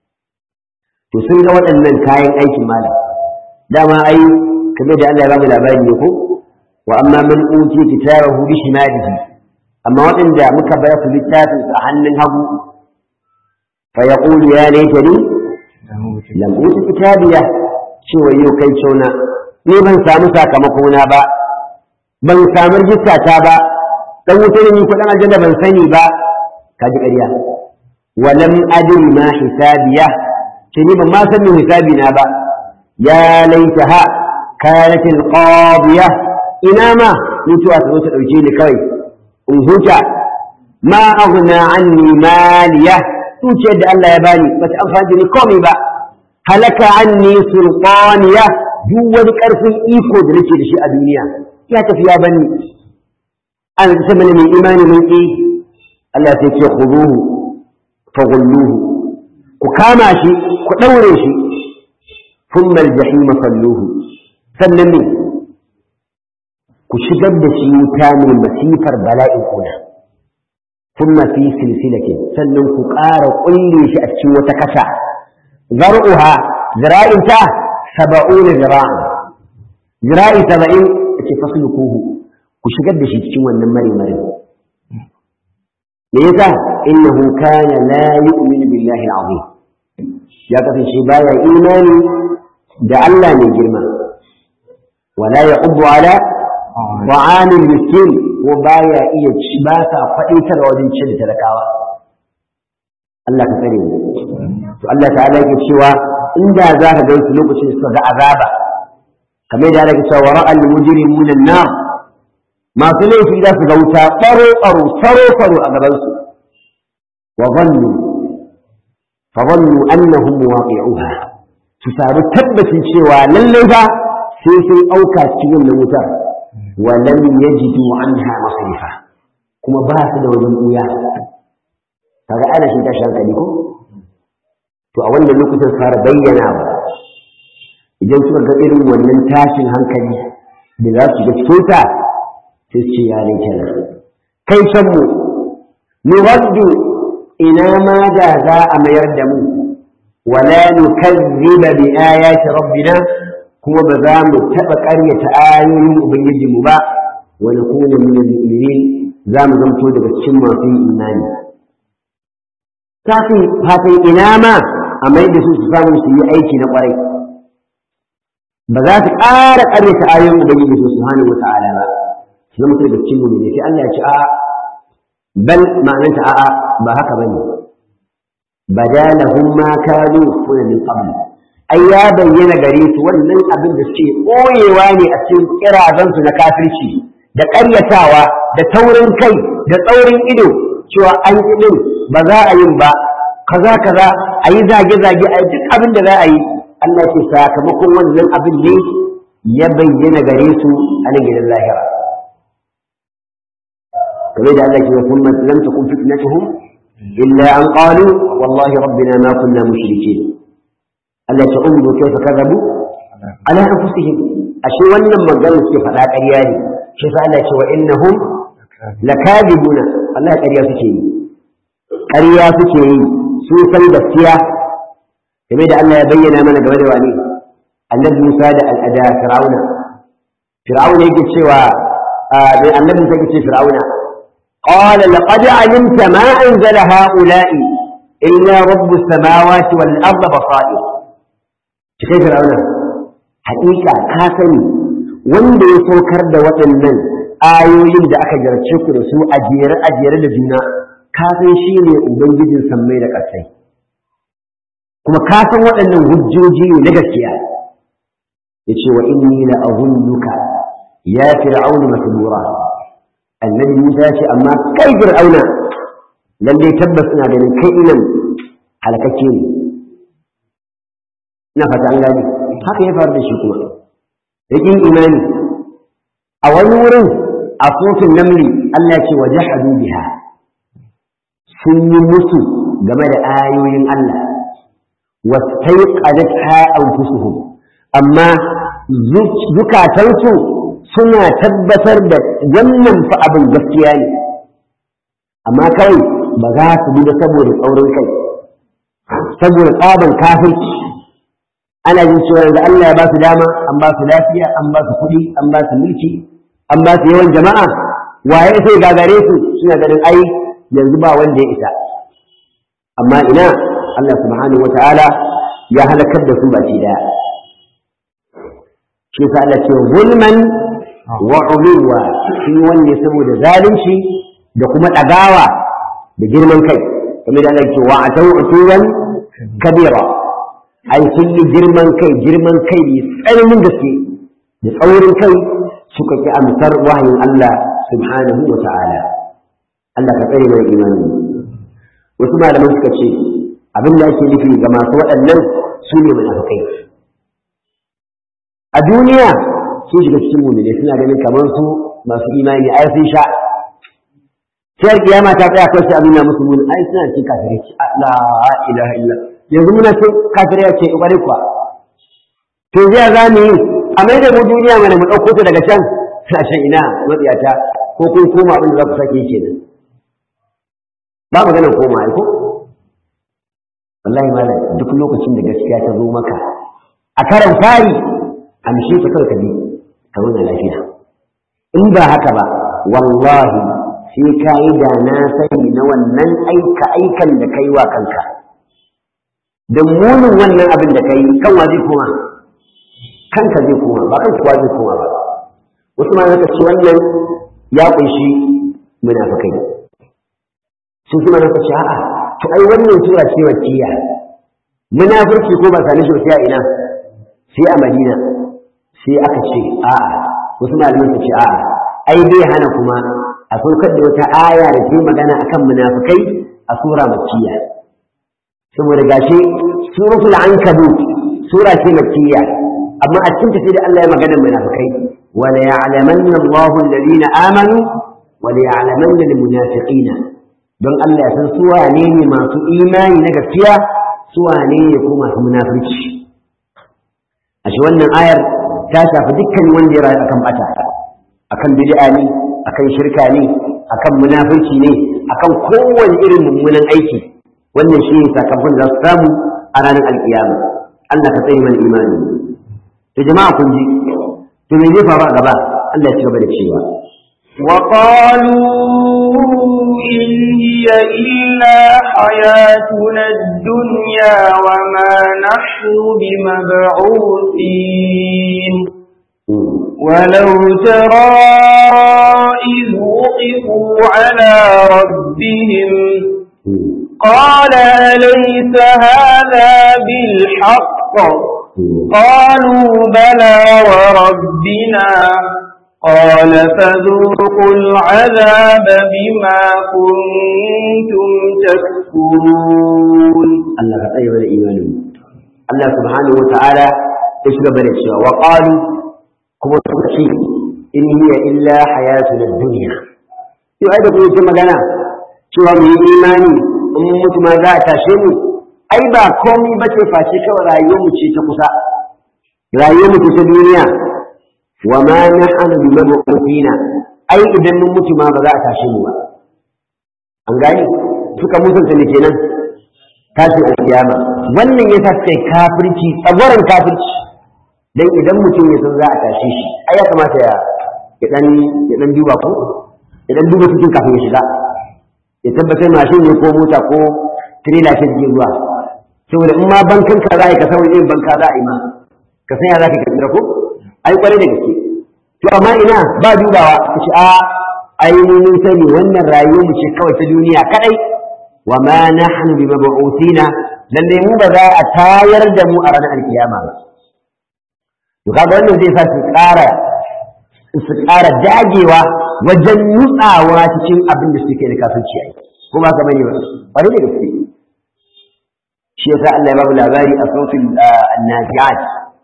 تسنى وأن من كاين أي مالا دama ai kamar da Allah ya bamu labari ne ko wa amma man uti kitabahu bi shimalihi amma waɗanda muka bar su littafin a hannun hagu fa yaqulu ya laitani lam uti kitabiya cewa yau kai cewa ni ban samu sakamako na ba ban samu rijista ta ba dan wuta ne ni kuɗin aljanna ban sani ba kaji ƙarya walam adri ma hisabiya ce ni ban ma san me hisabi na ba ya laitaha kanat alqadiya ina ma mutuwa ta zo ta dauke ni kawai in huta ma aghna anni maliya tuciyar da Allah ya bani ba ta amfani da ni komai ba halaka anni sultaniya duk wani karfin iko da nake da shi a duniya ya tafi ya bani an ta mana mai imani mun ki Allah sai ce khuduhu faghulluhu ku kama shi ku daure shi thumma al-jahim salluhu sannan ne ku shigar da shi wuta mai masifar bala'in kuna thumma fi silsilatin sannan ku ƙara kulle shi a cikin wata kasa zar'uha zira'inta saba'una zira'an zira'i saba'in ake faslukuhu ku shigar da shi cikin wannan mare-mare me yasa innahu kana la yu'minu billahi al-azim ya kasance baya imani da Allah mai girma wala yaqbu ala ta'amil miskin ko baya iya ci ba sa faɗitar wajen cin talakawa Allah ka tsare mu to Allah ta'ala yake cewa inda za ka ga su lokacin suka ga azaba kamar da yake cewa ra'al mujrimuna an-nar masu laifi za su ga wuta ɓaro ɓaro faro faro a gabansu wa zannu fa zannu annahum waqi'uha su samu tabbacin cewa lallai fa sai sun auka cikin wannan wutar wa lam yajidu anha masrifa kuma ba su da wajen buya kaga ana shi tashi hankali ko to a wannan lokacin fara bayyana ba idan suka ga irin wannan tashin hankali da za su ga cikin ta sai ce ya laitana kai can mu nuwaddu ina ma da za a mayar da mu wala nukazziba bi ayati rabbina kuma ba za mu taɓa ƙaryata ayoyin ubangiji mu ba wa nakuna min al-mu'minin za mu zamto daga cikin masu imani kafin fatan ina ma a mai da su su samu su yi aiki na ƙwarai ba za su ƙara ƙaryata ayoyin ubangiji subhanahu wa ta'ala ba zama sai da cikin mu ne sai Allah ya ce a bal ma'ananta a'a ba haka bane badalahum ma kanu kuna min qabl ai ya bayyana gare su wannan abin da suke koyewa ne a cikin kirazan su na kafirci da ƙaryatawa da taurin kai da tsaurin ido cewa an yi din ba za a yin ba kaza kaza a yi zage zage a duk abin da za a yi Allah ke sakamakon wannan abin ne ya bayyana gare su a nan gidan lahira كما إذا قال ثم لم تكن فتنتهم إلا أن قالوا والله ربنا ما كنا مشركين ألا تنظروا كيف كذبوا على أنفسهم أشي ولم قالوا كيف لا قرياني شوف ألا وإنهم لكاذبون الله قريا سكين قريا سكين سوسا بسيا كما إذا الله يبين من قبل واني النبي موسى الأداء فرعون فرعون يجي سوى النبي موسى يجي فرعون قال لقد علمت ما أنزل هؤلاء إلا رب السماوات والأرض بصائر كيف فرعون حقيقة كاسني wanda ya saukar da waɗannan ayoyin da aka jarce ku da su a jere a jere da juna ka san shi ne ubangijin sammai da ƙasai kuma ka san waɗannan hujjoji ne na gaskiya ya ce wa inni la azunnuka ya fir'aunu masbura annabi Musa ya ce amma kai fir'auna lalle tabbas ina ganin kai inan halakakke ne ina fata an gani haka ya faru da shi kuma yakin imani a wani wurin a sofin namli Allah ce wa jahadu biha sun yi musu game da ayoyin Allah wastaiqadatha anfusuhum amma zukatansu suna tabbatar da wannan fa abin gaskiya ne amma kai ba za su bi da saboda tsaurin kai saboda tsaban kafirci ana jin cewa yanzu Allah ya ba su dama an ba su lafiya an ba su kuɗi an ba su mulki an ba su yawan jama'a waye sai gagare su suna ganin ai yanzu ba wanda ya isa amma ina Allah subhanahu wata'ala ya halakar da su baki daya shi yasa Allah ce zulman wa uluwa shi wanne saboda zalunci da kuma dagawa da girman kai kamar da Allah ce wa atau utuwan kabira ai sun yi girman kai girman kai ne tsananin gaske da tsaurin kai suka ki amsar wahayin Allah subhanahu wa ta'ala Allah ka tsare mai imani wasu malaman suka ce abin da ake nufi ga masu waɗannan su ne munafikai a duniya sun shiga cikin mu'mini suna ganin kamar su masu imani ai sun sha sai kiyama ta tsaya kawai sai abin na musu mun ai suna cikin kafirai la ilaha illa yanzu muna cikin kafirai ce ƙwarai kuwa to zai za mu yi a mai da mu duniya mana mu ɗauko ta daga can sashen ina matsiyata ko kun koma abin da za ku sake yi kenan ba maganar koma ai ko wallahi malam duk lokacin da gaskiya ta zo maka a karan fari amshe ta kawai ka bi ka zauna lafiya in ba haka ba wallahi sai ka yi da na sani na wannan aika aikan da kai wa kanka da munin wannan abin da kai kan wa zai koma kanka zai koma ba kan kuwa zai koma ba wasu ma zaka ce wannan ya kunshi munafikai sun kuma zaka ce a'a to ai wannan sura ce wacciya munafurci ko ba same shi sai a ina sai a Madina sai aka ce a'a wasu malaman su ce a'a ai bai hana kuma a saukar da wata aya da ke magana akan munafikai a sura makkiya saboda gashi suratul ankabut sura ce makkiya amma a cikin tafi da Allah ya magana munafikai wala ya'lamanna Allahu alladhina amanu wala ya'lamanna almunafiqina don Allah ya san su wane ne masu imani na gaskiya su wane ne ko masu munafurci a shi wannan ayar ta shafi dukkan wanda ya rayu akan bata akan bid'a ne akan shirka ne akan munafurci ne akan kowane irin mummunan aiki wannan shi ne sakamakon da za su samu a ranar alkiyama Allah ka tsaye mana imani to jama'a kun ji to me zai faru a gaba Allah ya ci gaba da cewa وقالوا إن هي إلا حياتنا الدنيا وما نحن بمبعوثين ولو ترى إذ وقفوا على ربهم قال أليس هذا بالحق قالوا بلى وربنا قال فذوقوا العذاب بما كنتم تكفرون الله كطيب الإيمان الله سبحانه وتعالى اشرب الاشياء وقالوا كما تقول إن هي إلا حياتنا الدنيا yau ai da kuma ce magana cewa mu yi imani in mutu ma za a tashe mu ai ba komai ba ce face kawai rayuwar mu ce ta kusa rayuwar mu ce ta duniya wa ma nahnu bi mabqina ai idan mun mutu ma ba za a tashe mu ba an gani suka mutunta ne kenan tashi alkiyama wannan yasa sai kafirci tsagwaron kafirci dan idan mutum ya san za a tashe shi ai ya kamata ya ya dan ya dan duba ko ya dan duba cikin kafin ya shiga ya tabbatar mashin ne ko mota ko trailer ce take zuwa saboda in ma bankan ka za ka san wani irin banka za a yi ma ka san ya za ka kira ko ai kwarai da gaske to amma ina ba dubawa ka ce a ai mun sani wannan rayuwar mu ce kawai ta duniya kadai wa ma nahnu bi mab'uthina lalle mu ba za a tayar da mu a ranar alkiyama ba to kaga wannan zai sa su ƙara su ƙara dagewa wajen nutsawa cikin abin da suke da kafirci ai ko ba ka bane ba kwarai da gaske shi yasa Allah ya babu labari a sautin annabiat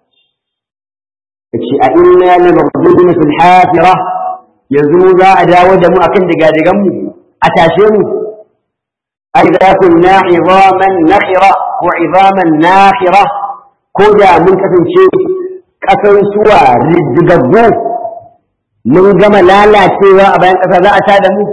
yace a inna la mabdudun fil hafira yanzu mu za a dawo da mu akan digadigan mu a tashe mu ai da kunna idaman nakhira ko idaman nakhira ko da mun kasance kasan suwa riddigaggu mun gama lalacewa a bayan kasa za a tada mu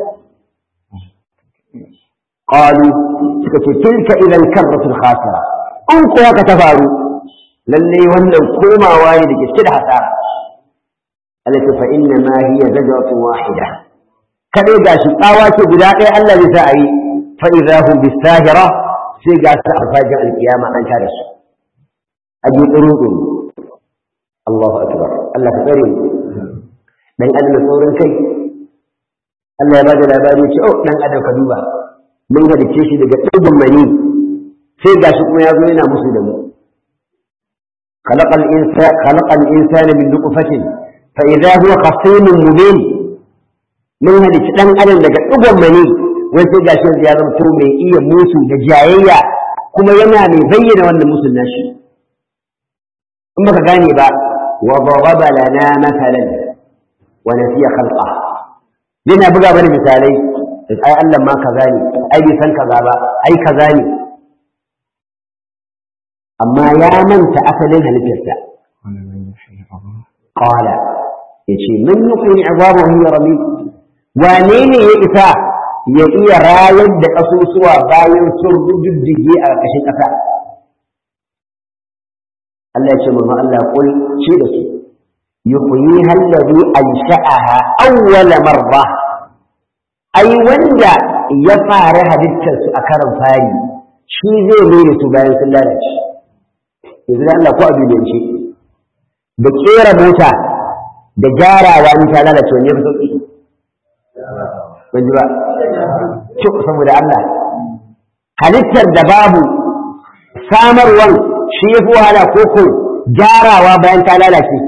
qalu suka ce tilka idan karratul khasira in ko haka ta faru lalle wannan komawa ne da ke cike da hasara التي فإنما هي زجرة واحدة كذا قاش طاوات بداقي الله لسائي فإذا هم بالساهرة سيقا سأفاجأ القيامة أن تارس أجي قروض الله أكبر الله كريم dan adam da saurin kai Allah ya bada labari ce oh dan adam ka duba mun halice shi daga ɗigon mani sai gashi kuma ya zo yana musu da mu خلق الإنسان خلق الإنسان من نطفة فإذا هو خصيم مبين من هذه دان adam daga ɗigon mani wai sai gashi ya zamto mai iya musu da jayayya kuma yana mai bayyana wannan musun nashi in baka gane ba wa daraba lana mathalan wa nasiya khalqa yana buga bane misalai ai Allah ma kaza ne ai bai san kaza ba ai kaza ne amma ya manta asalin halittarsa qala yace man yuqini idabu hiya rami wane ne ya isa ya iya rayar da kasusuwa bayan sun rujujjuge a ƙarƙashin ƙasa Allah ya ce mu Allah kul ce da su yuhyiha alladhi ansha'aha awwala marra ai wanda ya fara halittar su a karan fari shi zai mere su bayan sun lalace yanzu da Allah ko a duniyance da kera mota da gyarawa in ta lalace wani fi sauki ban ji ba cik saboda Allah halittar da babu samarwan shi ya fi wahala ko ko gyarawa bayan ta lalace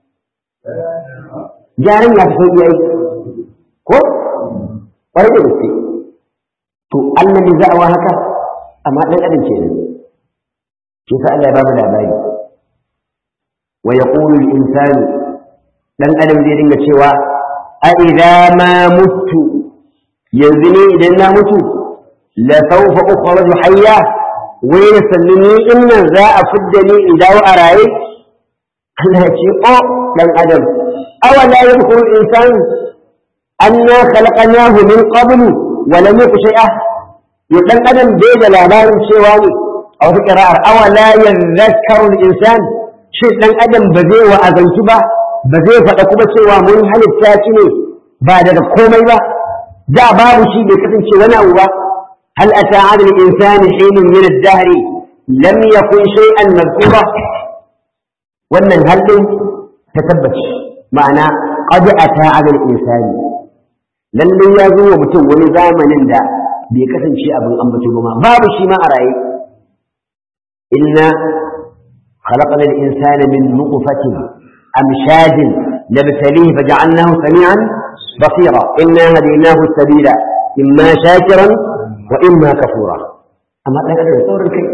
gyaran ya fi sauki ai ko ƙwarai da gaske to Allah ne za a wa haka amma ɗan adam kenan shi sa Allah ya ba mu labari wa yaqulu al-insanu dan adam zai dinga cewa a idza ma mutu yanzu ne idan na mutu la sawfa ukhraju hayya wai na sallini innan za a fidda ni in dawo a raye Allah ya ce o dan adam awala yadkhulu al-insan anna khalaqnahu min qablu wa lam yaku shay'a ya dan adam bai da labarin cewa ne a wata ƙira'ar awa la yadhakkaru al-insan shi dan adam ba zai wa'azantu ba ba zai faɗa kuma cewa mun halitta shi ne ba daga komai ba da babu shi bai kasance wani abu ba hal ata 'ala al-insani hinun min ad-dahr lam yakun shay'an madhkura wannan halin ta tabbaci ma'ana qad ata 'ala al-insani lalle ya zo wa mutum wani zamanin da bai kasance abin ambato ba babu shi ma a raye إنا خلقنا الإنسان من نطفة أمشاج نبتليه فجعلناه سميعا بصيرا إنا هديناه السبيل إما شاكرا وإما كفورا أما لا يقدر يصور الكيف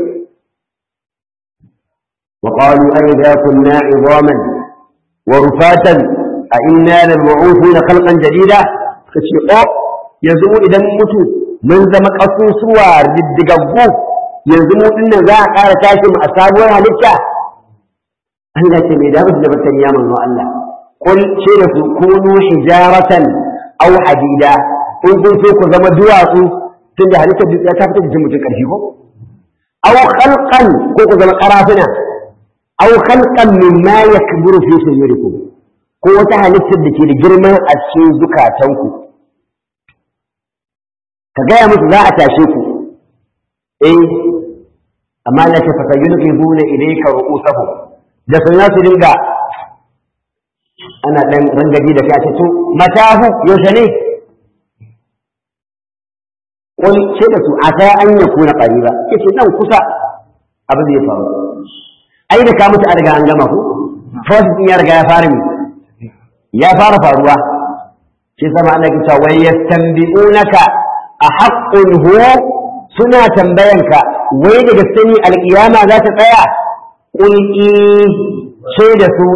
وقالوا أئذا كنا عظاما ورفاتا أئنا لمبعوثون خلقا جديدا فشيء يزوم إذا متوا من زمك أصوصوا ردقبوه yanzu mu dinnan za a ƙara tashi mu a sabuwar halitta Allah ce mai damu da batan ya manzo Allah kul ce da su kunu hijaratan aw hadida in kun so ku zama duwatsu tun da halittar duk ta fita jikin mutum ƙarfi ko aw khalqan ko ku zama karafuna aw khalqan mimma yakburu fi sudurikum ko wata halittar da ke da girma a cikin zukatanku ka gaya musu za a tashe ku eh amma Allah ta fata yulqibuna ilayka ru'usahum da sun su dinga ana dan rangaji da kai a to matahu yaushe ne qul ce da su ata an yakuna qariba yace nan kusa abin da ya faru ai da ka mutu a riga an gama ku first din ya riga ya fara mi ya fara faruwa shi sama Allah ke cewa wai yastanbi'unaka a haqqun huwa suna tambayanka wai da gaske ne alƙiyama za ta tsaya qul sai da su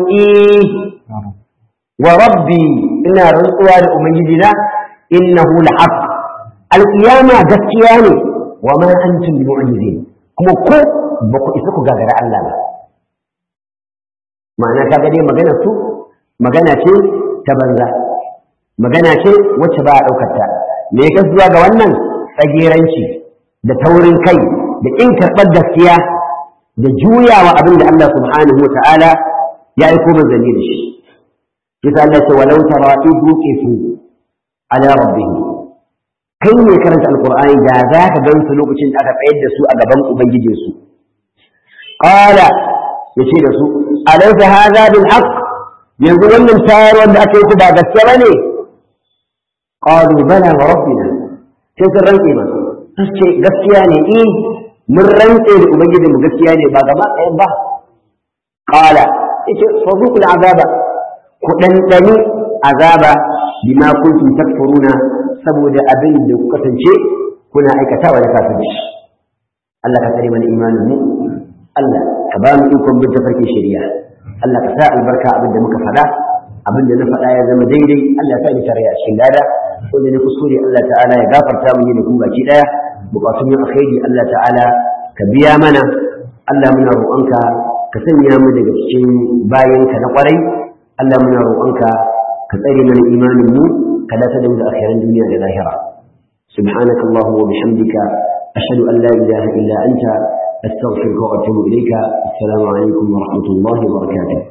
wa rabbi ina rantsuwa da ubangiji na innahu la'aq alƙiyama gaskiya ne wa ma antum bi mu'jizin kuma ko ba ku isa ku gagara Allah ba ma'ana ka ga dai magana su magana ce ta banza magana ce wacce ba a ɗaukar ta me ya zuwa ga wannan tsageranci da taurin kai da in karɓar gaskiya da juyawa abin da Allah subhanahu wa ta'ala ya aiko manzanni da shi kisa Allah ce walau tara idhu qifu ala rabbihim kai ne karanta alqur'ani da za ka gan su lokacin da aka tsayar da su a gaban ubangijinsu qala yace da su alaysa hadha bil haqq yanzu wannan tayarwar da aka yi ba gaske bane qalu bala wa rabbina sai sun rantse ba ce gaskiya ne eh mun rantse da ubangijinmu gaskiya ne ba gaba ɗayan ba qala yace fa zuqul azaba ku dandani azaba bima kuntum takfuruna saboda abin da ku kasance kuna aikatawa da kafirci Allah ka tsare mana imanin mu Allah ka ba mu ikon bin tafarkin shari'a Allah ka sa albarka abin da muka faɗa abin da na faɗa ya zama daidai Allah ya sa ni tare a cikin lada wanda ne kuskure Allah ta'ala ya gafarta mu da ku baki daya bukatun yin alkhairi Allah ta'ala ka biya mana Allah muna roƙonka ka sanya mu daga cikin bayanka na ƙwarai Allah muna roƙonka ka tsare mana imanin mu ka dace da mu da akhiran duniya da lahira subhanaka allahumma wa bihamdika ashhadu an la ilaha illa anta astaghfiruka wa atubu ilayka assalamu alaikum wa rahmatullahi wa barakatuh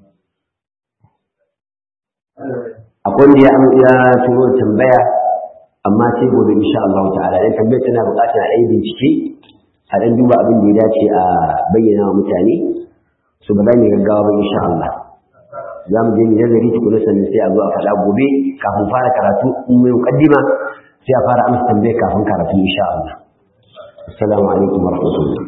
akwai wanda ya ya turo tambaya amma sai gobe insha Allah ta'ala dan tambayar tana buƙatar a yi bincike a dan duba abin da ya dace a bayyana wa mutane su ba za mu gaggawa ba insha Allah za mu je mu nazari tukuna sannan sai a zo a faɗa gobe kafin fara karatu in mai muqaddima sai a fara amsa tambayar kafin karatu insha Allah assalamu alaikum wa rahmatullah